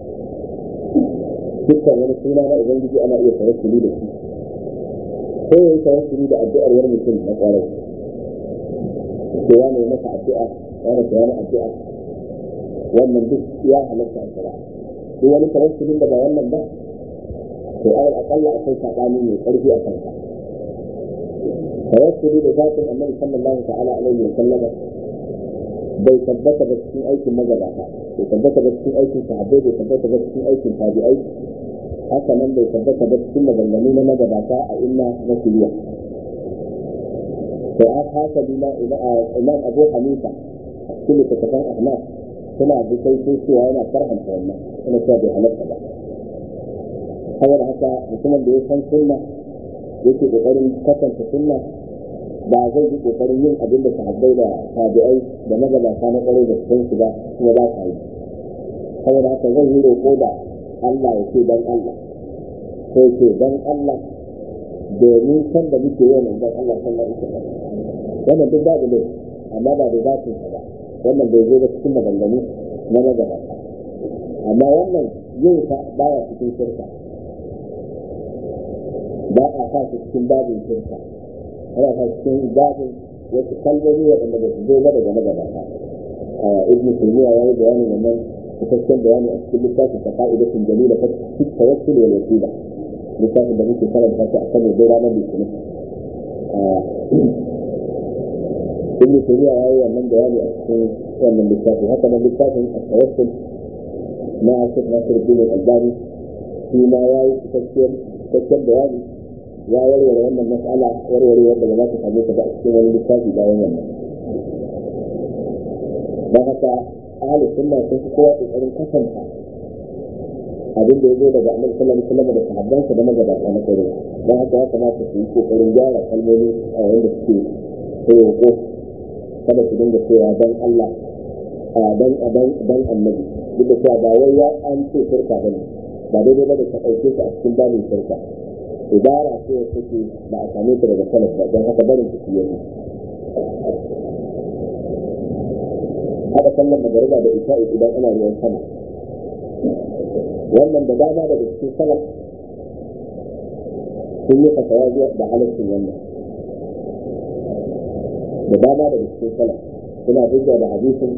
dukkan wani suna na ubangiji ana iya tawassuli da shi ko ya yi tawassuli da addu'ar wani mutum na ƙwarai ko ya mai masa addu'a wani ko wani addu'a wannan duk ya halatta a shari'a duk wani tawassulin da ba wannan ba to alal akalla akwai sabani mai karfi a kansa tawassuli da zatin annabi sallallahu ta'ala alaihi wa sallama bai tabbata ba cikin aikin magabata bai tabbata ba cikin aikin sahabbai bai tabbata ba cikin aikin tabi'ai haka nan bai tabbata ba cikin maganganu na magabata a illa na shiriya to a haka bima imam abu hanifa a cikin littattafan ahnaf suna da kai sun cewa yana farhanta wannan suna cewa bai halatta ba saboda haka mutumin da ya san sunna yake kokarin kasance sunna ba zai yi kokarin yin abin da sahabbai da tabi'ai da magabata na kwarai da sun su ba kuma ba sa yi saboda haka zai yi roƙo da Allah ya ce dan Allah ko ce dan Allah domin san da muke yi nan dan Allah sallallahu alaihi wasallam wannan duk babu ne amma ba da zatin ba wannan bai zo da cikin maganganu na magabata amma wannan yin sa baya cikin shirka ba a sa su cikin babin shirka ana sa cikin babin wasu kalmomi waɗanda ba su zo ba daga magabata ibn taymiya ya yi bayanin wannan cikakken bayani a cikin littafin ta ka'idatun jalila ta cikin tawassul wal wasila littafin da muke karanta shi a kan da ranar litinin ibn taymiya ya yi wannan bayani a cikin wannan littafi haka nan littafin at-tawassul na Sheikh Nasiruddin Al-Albani shi ma ya yi cikakken bayani ya warware wannan mas'ala warware wanda ba za ta same ta ba a cikin wani littafi bayan wannan don haka ahli sunna sun fi kowa kokarin kasanta abin da ya zo daga annabi sallallahu alaihi wasallam da sahabbansa da magabata na kare don haka ya kamata su yi kokarin gyara kalmomi a yayin da suke roƙo kada su dinga cewa dan Allah dan dan dan annabi duk da cewa ba wai ya an ce shirka bane ba daidai ba da ta ɗauke su a cikin babin shirka ibara ce wacce take ba a same ta daga salaf ba don haka barin su yi haɗa sallar magariba da isha'i idan ana ruwan sama wannan da dama daga cikin salaf sun yi fatawa zuwa da halaccin wannan da dama daga cikin salaf suna hujja da hadisin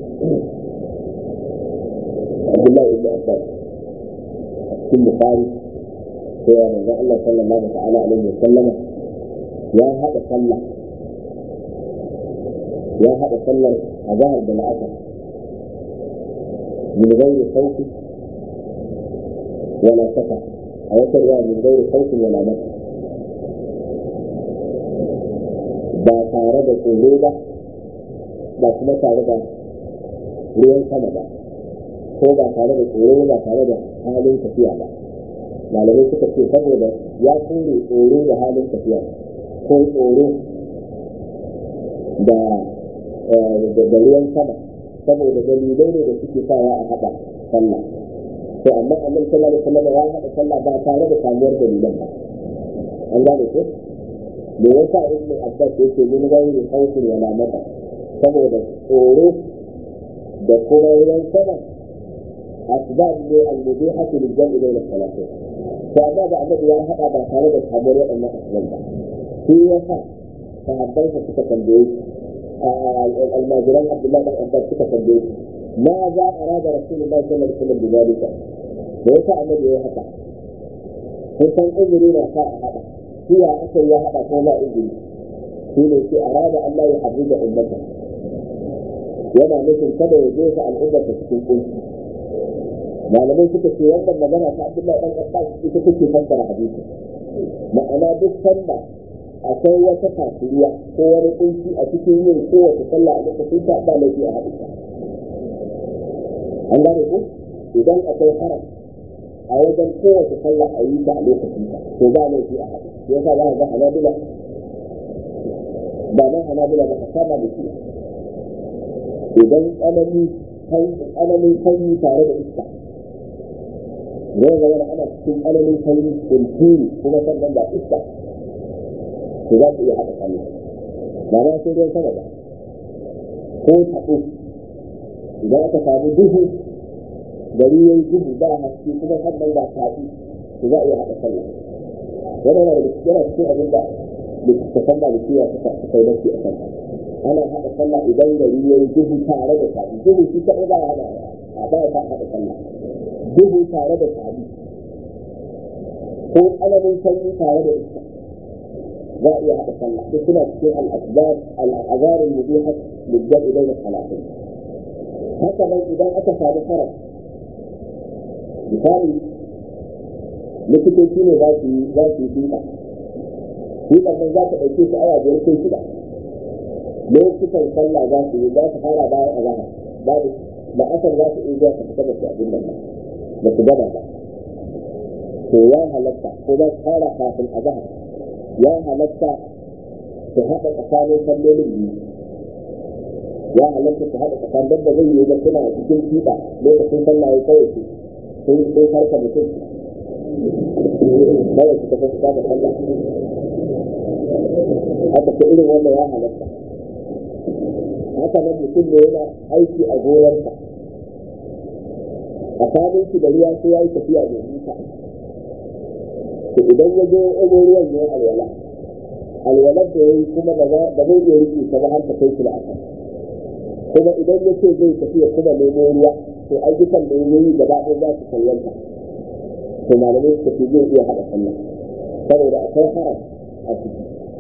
Abdullahi ibn Abbas a cikin Bukhari cewa manzon Allah sallallahu ta'ala alaihi wa sallama ya haɗa sallah ya haɗa sallar azhar da la'asar min ghairi khawfi wala safa a wata ruwa min ghairi khawfi wala mata ba tare da tsoro ba ba kuma tare da ruwan sama ba ko ba tare da tsoro ba tare da halin tafiya ba malamai suka ce saboda ya kore tsoro da halin tafiya ko tsoro da da ruwan sama saboda dalilai ne da suke sawa a haɗa sallah to amma annabi sallallahu alaihi wasallam ya haɗa sallah ba tare da samuwar dalilan ba an gane ko me yasa ibn abbas yake min gairi khawfin wala mata saboda tsoro da kuma ruwan sama asbab ne al-mubihatu lil jam'i bayna salatain to amma da annabi ya haɗa ba tare da samuwar waɗannan asbab ba shi yasa sahabbai suka tambaye الماجران عبد الله بن عباس كتب البيت ماذا اراد رسول الله صلى الله عليه وسلم بذلك؟ ليس النبي يحكى kusan izini na sa a haɗa shi ya aka ya haɗa ko ba izini shi ne shi a rada Allah ya haɗu da ummata yana nufin kada ya jefa al'ummata cikin kunci malamai suka ce wannan magana ta Abdullahi dan Abbas ita take fassara hadisi ma'ana duk sanda akwai wata kafiriya ko wani kunci a cikin yin kowace sallah a lokacin ta ba laifi a haɗu an gane ku idan akwai haram a wajen kowace sallah a yi ta a lokacin ta to ba laifi a haɗu ya sa za a ga hanabila ba ma hanabila ba ka saba da shi idan tsanani tsananin sanyi tare da iska zai zama da ana cikin tsananin sanyi kunturi kuma sannan da iska to za su iya haɗa sallah ba ma sai ruwan sama ba ko taɓo idan aka samu duhu gari ya yi duhu ba haske kuma sannan ba taɓi to za a iya haɗa sallah yana yana da yana cikin abin da littattafan malikiya suka suka yi nafi a kan ana haɗa sallah idan gari ya yi duhu tare da taɓi duhu shi kaɗai ba ya haɗa a ba ya haɗa sallah duhu tare da taɓi ko tsananin sanyi tare da iska za a iya haɗa sallah duk suna cikin al'azbar al'azarin mubihat liddan idan da salatin haka nan idan aka samu haram misali likitoci ne za su yi za su yi tuka tukar nan za ta ɗauke su awa biyar ko shida lokutan sallah za su yi za su fara bayan azahar babu da asar za su iya zuwa su fita da su abin nan ba su gaba ba to ya halatta ko za su fara kafin azahar ya halatta su haɗa tsakanin sallolin biyu ya halatta su haɗa tsakanin da zai yi da suna cikin fiɗa lokacin sallah ya kawai su sun sun harka mutum kawai su tafi da sallah haka ta irin wannan ya halatta haka nan mutum ne yana aiki a gonarsa a kanin shi da ruwa sai ya yi tafiya mai nisa to idan ya je ɗago ruwan ya alwala alwalar da ya yi kuma ba zai iya riƙe ta ba har ta kai shi da aka kuma idan ya ce zai tafiya kuma nemo ruwa to ayyukan da ya yi gaba ɗaya za su kallanta to malamai suka ce zai iya haɗa sallah saboda akwai haram a ciki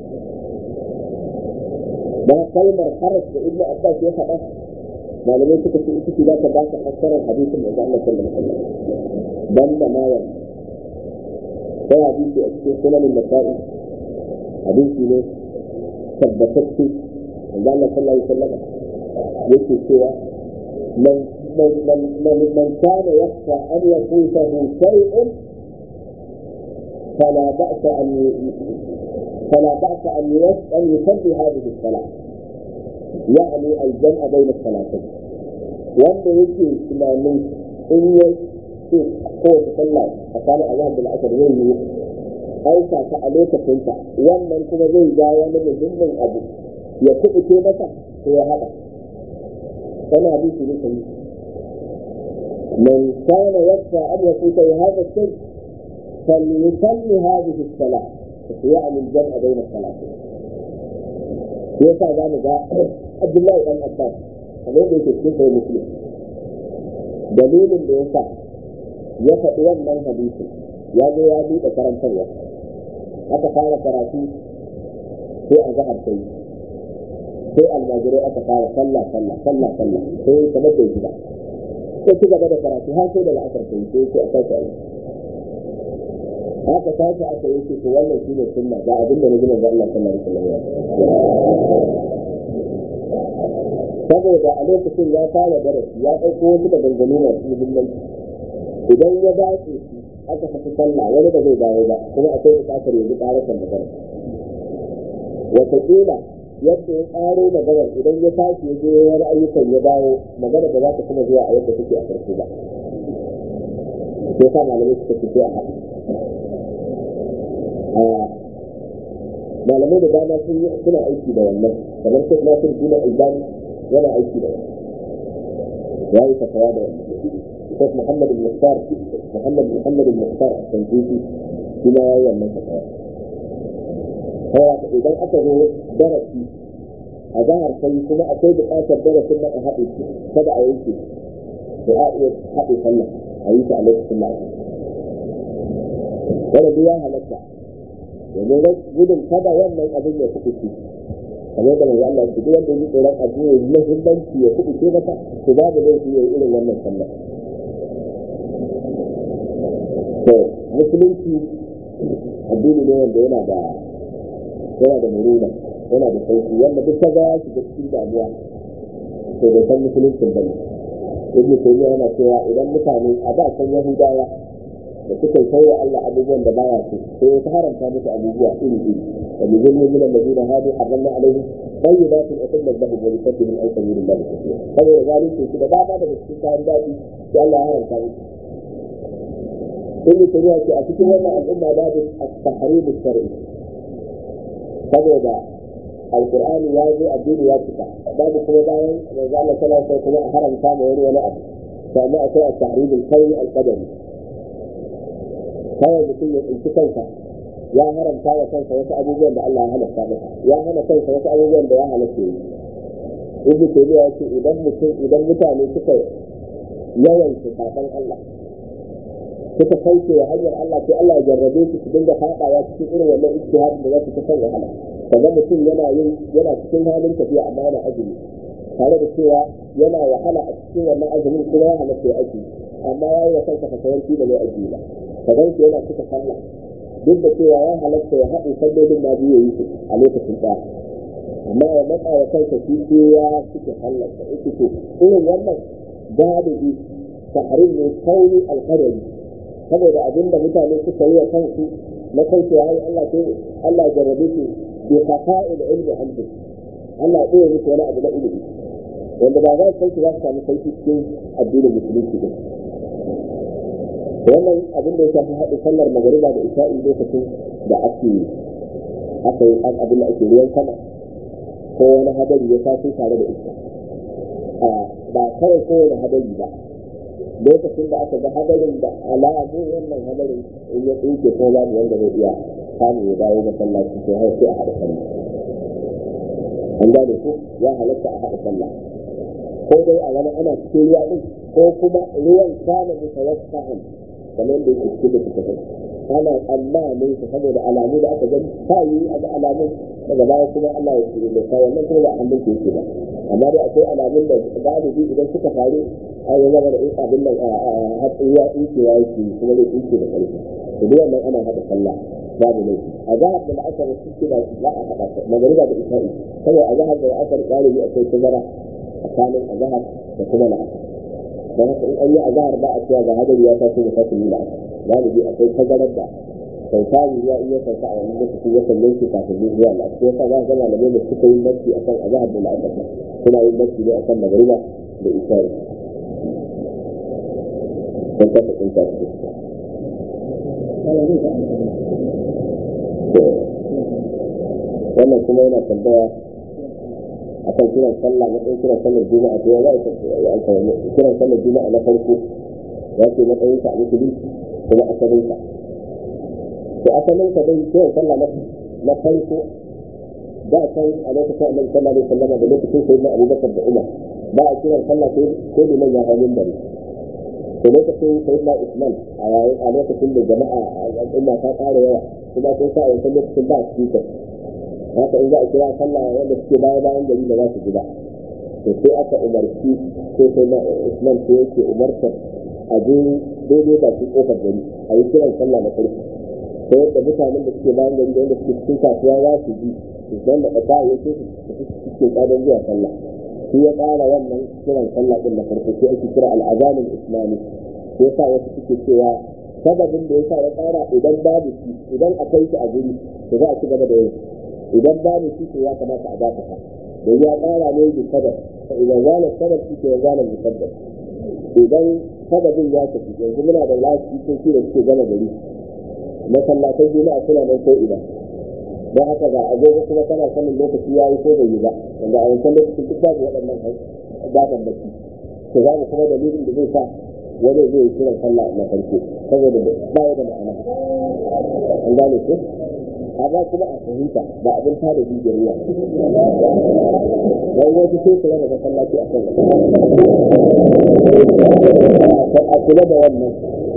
da kalmar haras da ibnu abbas ya faɗa malamai suka ce ita ce za ta ba ka fassarar hadisin da Allah sallallahu alaihi wasallam dan da mayan sai hadisi a cikin sunanin nasa'i hadisi ne tabbatacce da Allah sallallahu alaihi wasallam yake cewa man من من من من كان يخشى ان يفوته شيء فلا باس ان فلا باس ان ان يصلي هذه الصلاه يعني الجمع بين الصلاتين wanda yake tunanin in ya ce kowace sallah a kanin azhar da la'asar zai yi aika ta a lokacinta wannan kuma zai ja wani muhimmin abu ya kuɓuce masa ko ya haɗa wani hadisi ne kai من كان يخشى ان يفوته هذا الشيء فليصلي هذه الصلاه يعني الجمع بين الصلاتين shi yasa za mu ga abdullahi dan abbas kamar da yake cikin sai muslim dalilin da yasa ya faɗi wannan hadisi ya zo ya buɗe karantarwa aka fara karatu sai a zahar sai sai almajirai aka fara sallah sallah sallah sallah sai kamar da gida sai ci gaba da karatu har sai da la'asar sai sai sai a sake aiki haka sake aka yi ce to wannan shi ne sunna ga abin da nabi manzo Allah sallallahu alaihi wasallam saboda a lokacin ya fara darasi ya ɗauko wasu da dangane masu muhimmanci idan ya dace shi aka tafi sallah wani da zai dawo ba kuma akwai buƙatar yanzu ƙarasar magana wataƙila yadda ya ƙaro maganar idan ya tashi ya je wani ayyukan ya dawo magana da za ta kuma zuwa a yadda take a farko ba sai sa malamai suka fito a haɗu malamai da dama sun yi suna aiki da wannan kamar sai nasir dina albani yana aiki da wannan ya yi fatawa da wannan Sheikh Muhammad bin Mukhtar Muhammad Muhammad bin Mukhtar a Sanjiji shi ma ya yi wannan fatawa kawai idan aka zo darasi a zahar sai kuma akwai buƙatar darasin na a haɗe shi kada a yanke da a iya haɗe sallah a yi ta a lokacin da ake wanda duk ya halatta domin gudun kada wannan abin ya kuɗi ce kamar da manzo Allah duk wanda yi tsoron abu ya yi muhimmanci ya kuɗi ce masa to babu laifi ya yi irin wannan sallah to musulunci addini ne wanda yana da yana da muruna yana da sauki wanda duk ta ga shi da cikin damuwa to bai san musuluncin bane ibn taymiya yana cewa idan mutane a da san yahudawa da suka kai wa Allah abubuwan da baya so sai ya haramta musu abubuwa iri iri da bi zulmi min alladhina hadu harramna alaihim tayyibatin uhillat lahum wa lisabbihim an sabilillah kathira saboda zalunci su da dama daga cikin kayan daɗi sai Allah ya haramta musu ibn taymiya ce a cikin wannan al'umma babu at-tahrim shar'i saboda alqur'ani ya zo addini ya cika babu kuma bayan manzo Allah sallallahu alaihi wasallam kuma a haramta ma wani wani abu sannan akwai at-tahrim al-qawli al-qadari kawai mutum ya tsinci kansa ya haramta wa kansa wasu abubuwan da Allah ya halatta masa ya hana kansa wasu abubuwan da ya halatta yi ibnu taymiya ya ce idan mutum idan mutane suka yawan su kafan Allah suka kauce wa hanyar Allah sai Allah ya jarrabe su su dinga fadawa cikin irin wannan ijtihadin da za su ta san wahala kaga mutum yana yin yana cikin halin tafiya amma yana azumi tare da cewa yana wahala a cikin wannan azumin kuma ya halatta ya aji amma ya yi wa kansa fasayanci da mai aji ba kadan shi yana cika sallah duk da cewa ya halatta ya haɗe sallolin ma biyu yi su a lokacin ɗaya amma ya matsa wa kansa shi sai ya cika sallah ta ita to irin wannan galibi tahrim ne kauni alqadari saboda abin da mutane suka yi wa kansu na kansu ya yi Allah sai Allah jarrabe su bi qafa'il ilmi anhu Allah ya ɗaya musu wani abu na ilimi wanda ba za su san su za su samu sauki cikin addinin musulunci din wannan abin da ya shafi haɗin sallar magariba da isha'i lokacin da ake aka yi abin da ake ruwan sama ko wani hadari ya taso tare da iska ba kawai kowane hadari ba lokacin da aka ga hadarin da alamu wannan hadarin in ya tsinke ko babu wanda zai iya samu ya dawo masallaci sai har sai a haɗa sallah an gane ko ya halatta a haɗa sallah ko dai a wani ana cikin ruwa din ko kuma ruwan kana mutawassa'an kamar da yake cikin da suka kai ana tsammanin su saboda alamu da aka gani ta yi a ga alamun daga baya kuma Allah ya tsire da kai wannan kuma ba a hannun yake ba amma dai akwai alamun da galibi idan suka faru a yi zama da in abin nan a hatsuwa tsinkewa yake kuma zai tsinke da ƙarfi to duk wannan ana haɗa sallah babu laifi a zahar da la'asar suke da za a haɗa magariba da isha'i saboda a zahar da la'asar galibi akwai tazara tsakanin a zahar da kuma la'asar don haka in an yi azahar ba a cewa ga hadari ya taso da fasin yi la'asar galibi akwai tazarar da sautari ya iya sauka a wani lokaci ya kan yanke kafin yin zuwa la'asar sai yasa za a ga malamai da suka yi nafsi a kan azahar da la'asar suna yin nafsi ne a kan magariba da isha'i don kasa sun tafi da suka wannan kuma yana tambaya akan kiran sallah matsayin kiran sallar juma'a to ya kiran sallar juma'a na farko ya ce matsayin sa a musulunci kuma asalin sa to asalin sa dai kiran sallah na farko da can a lokacin annabi sallallahu alaihi wasallam da lokacin sayyidina abubakar da umar ba a kiran sallah sai ko liman ya hawo minbari da lokacin sayyidina usman a yayin a lokacin da jama'a al'umma ta ƙara yawa kuma sun sa a wancan lokacin ba a speaker haka in za a kira sallah wanda suke baya bayan gari da za su ji ba to sai aka umarci sai sai na Usman sai yake umartar a je daidai da su kofar gari a yi kiran sallah na farko sai yadda mutanen da suke bayan gari da wanda suke cikin kasuwa za su ji su san da ƙasa ya ce su cikin ƙadar zuwa sallah shi ya ƙara wannan kiran sallah ɗin na farko sai ake kira al'azamin islami sai sa wasu suke cewa sababin da ya sa ya ƙara idan babu shi idan akwai shi a guri to za a ci gaba da yin idan babu shi to ya kamata a dakata don ya ƙara ne da sabab fa idan zala sabab shi ke zala musabbab idan sababin ya tafi yanzu muna da lafiyoyi da suke gama gari masallatai juma'a suna nan ko ina don haka ga agogo kuma kana sanin lokaci ya yi ko bai yi ba wanda a wancan lokacin duk babu waɗannan gaban baki to za mu kuma dalilin da zai sa wani zai yi kiran sallah na farko saboda ba ya da ma'ana an gane ko amma kuma a fahimta ba abin tada jijiyar wuya wani wasu sai kula da masallaci a kan a kula da wannan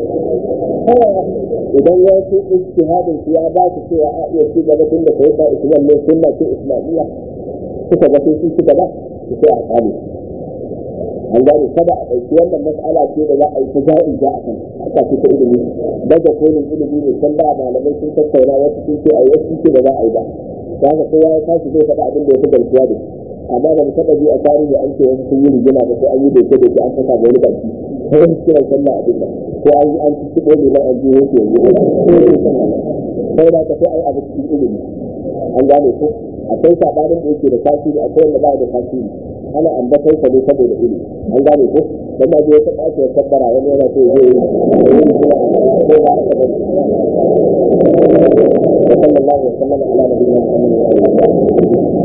idan ya ce ijtihadin su ya ba su cewa a iya ci gaba tun da kai ba islam ne sunna ce islamiyya suka ga sun ci gaba su sai a kame an gane kada a ɗauki wannan mas'ala ce da za a yi ta ja'i ja a kan haka ce ta ilimi daga kolin ilimi ne can ba malamai sun tattauna wasu sun ce a yi wasu ce da za a yi ba ta haka kowa ya tashi zai faɗa abin da ya fi garkuwa da amma da mu taɓa ji a tarihi an ce wasu sun yi rigima da sai an yi doke doke an saka wani baki ko wani kiran sallah a dinga ko an yi an ci ci ɗole na an ji yake yanzu sai da ka sai a yi abu cikin ilimi an gane ko akwai sabanin da yake da tasiri akwai wanda ba da tasiri ana ambatar sa ne saboda ilimi an gane ko dan ma je ta kace ya kabbara wani yana so zai yi ko ba haka ba sallallahu alaihi wa sallam ala nabiyina muhammad wa alihi